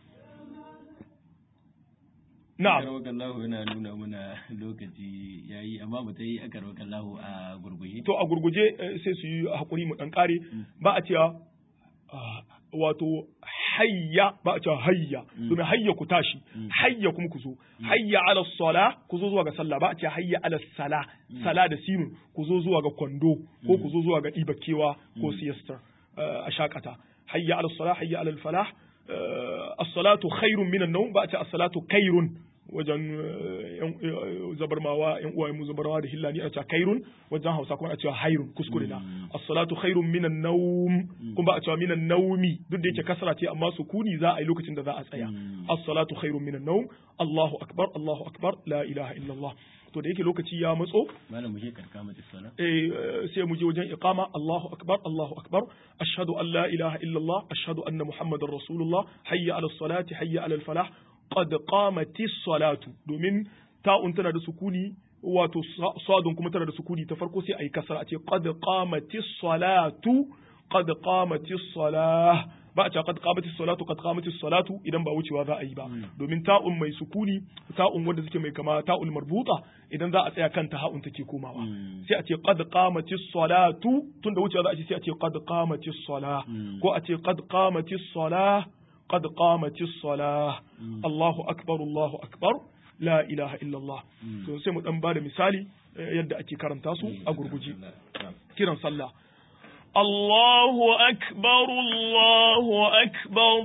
Na'am. Akarwakallahu yana nuna muna lokaci yayi amma mu yi akarwakallahu a gurguje. To a gurguje sai su yi hakuri mu dan kare ba a cewa wato hayya ba a cewa hayya domin hayya ku tashi hayya kuma ku zo hayya ala sala ku zo zuwa ga sallah ba a cewa hayya ala sala sala da sinu ku zo zuwa ga kwando ko ku zo zuwa ga ibakewa ko siyasta a shakata hayya ala sala hayya ala falah as-salatu khairun minan nawm ba a ce as-salatu khairun wajen zabarmawa yan uwaye mu zabarmawa da hillani a cewa kairun wajen hausa kuma a cewa hairun kuskure na as-salatu khairun minan nawm kuma a cewa minan nawmi duk da yake kasra ce amma sukuni za a yi lokacin da za a tsaya as-salatu khairun minan nawm Allahu akbar Allahu akbar la ilaha illallah to da yake lokaci ya matso malam mu je karka mata sala eh sai mu je wajen iqama Allahu akbar Allahu akbar ashhadu an la ilaha illallah ashhadu anna muhammadar rasulullah hayya ala salati hayya ala falah qad qamati salatu domin ta'un tana da sukuni wato sadun kuma tana da sukuni ta farko sai ayi kasara a ce qad qamati salatu qad qamati salah ba a ce qad qamatis salatu qad qamatis salatu idan ba wucewa za a yi ba domin ta'un mai sukuni ta'un wanda suke mai kama ta'ul marbuta idan za a tsaya kanta ha'un take komawa sai a ce qad qamatis salatu tunda wucewa za a ce sai a ce qad qamatis sala ko a ce qad qamatis sala qad qamatis sala Allahu akbar Allahu akbar la ilaha illallah to sai mu dan bada misali yadda ake karanta su a gurguje kiran sallah Allahu akbar Allahu akbar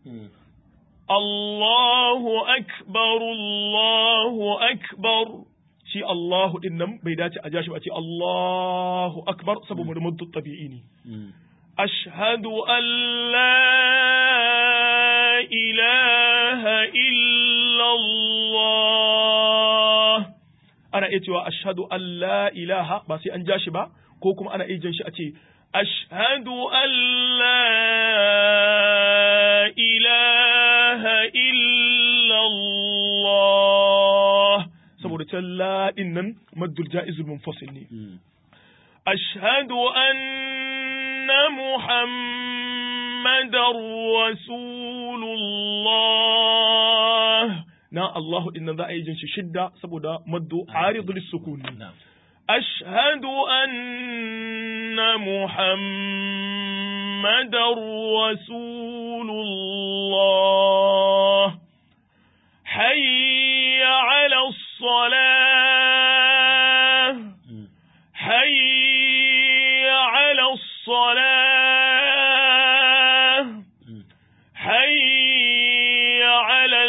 Allahu akbar Allahu akbar shi Allahu din nan bai dace a jashi ba ce Allahu akbar saboda muddu tabi'i ne ashhadu an la ilaha illallah ana iya cewa ashhadu an la ilaha ba sai an ja shi ba ko kuma ana iya jan shi a ce ashhadu an la ilaha illallah saboda can la din nan maddul ja'izul munfasil ne ashhadu anna muhammadar rasulullah na Allahu din nan za a yi jin shi shidda saboda maddu aridul sukun ashhadu anna muhammadar rasulullah hayya ala salah hayya ala salah hayya ala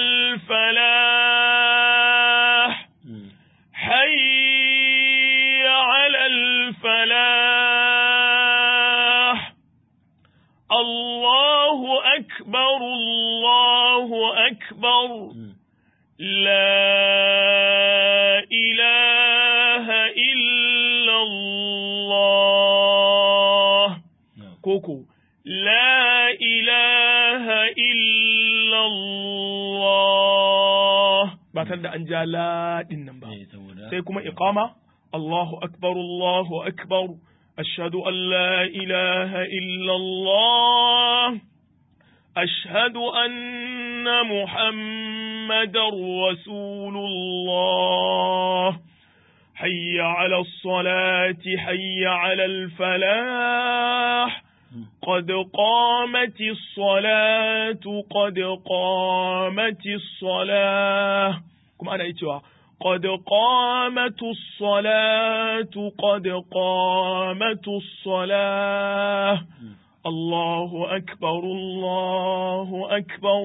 الفلاح حي على الفلاح الله أكبر الله أكبر لا إله إلا الله كوكو لا إله إلا الله ba tare da an ja laɗin nan ba sai kuma iqama Allahu akbar Allahu akbar ashhadu an la ilaha illa Allah ashhadu anna muhammadar rasulullah hayya ala salati hayya ala al-falah قد قامت الصلاة قد قامت الصلاة كما أنا إيتوا قد قامت الصلاة قد قامت الصلاة الله أكبر الله أكبر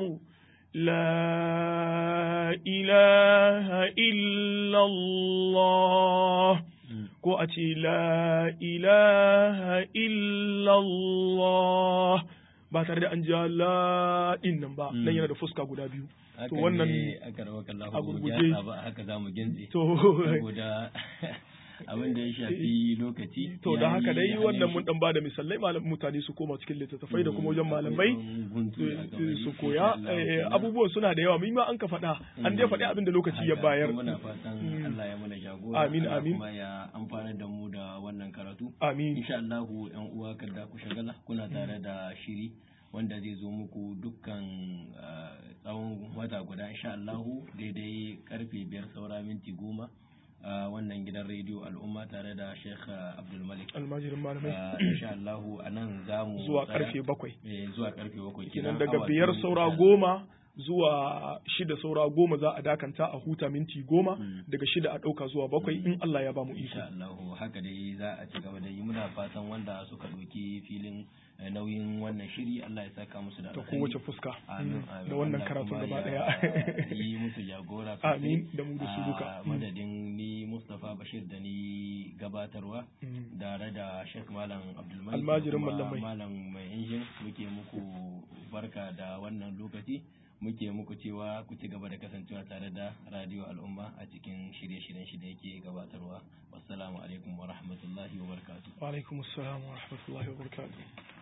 لا إله إلا الله ko a ce la ilaha illallah ba tare da an ja la din nan ba nan yana da fuska guda biyu to wannan a gurguje haka za mu gintse to saboda abin da ya shafi lokaci to da haka dai wannan mun dan bada misalai malam mutane su koma cikin littattafai da kuma wajen malamai su koya abubuwan suna da yawa ma an ka faɗa an dai faɗi abin da lokaci ya bayar muna fatan Allah ya mana jagora amin amin kuma ya amfana da mu da wannan karatu amin insha Allah yan uwa kada ku shagala kuna tare da shiri wanda zai zo muku dukkan tsawon wata guda insha Allah daidai karfe biyar saura minti goma a wannan gidan rediyo al'umma tare da Sheikh Abdulmalik. Almajirin malamai. Insha Allah a nan za mu zuwa karfe bakwai. Zuwa karfe bakwai. Kenan daga biyar saura goma zuwa shida saura goma za a dakanta a huta minti goma daga shida a ɗauka zuwa bakwai in Allah ya ba mu iko. Insha Allah haka dai za a ci gaba da yi muna fatan wanda suka ɗauki filin nauyin wannan shiri Allah ya saka musu da ta kowace fuska amin da wannan karatun gaba daya yi musu jagora amin da mu da su duka madadin ni Mustapha Bashir da ni gabatarwa tare da Sheikh Malam Abdulmalik almajirin mallamai malam mai injin muke muku barka da wannan lokaci muke muku cewa ku ci gaba da kasancewa tare da radio al'umma a cikin shirye-shiryen shi da yake gabatarwa wassalamu alaikum wa rahmatullahi wa barakatuh wa alaikum assalam wa rahmatullahi wa barakatuh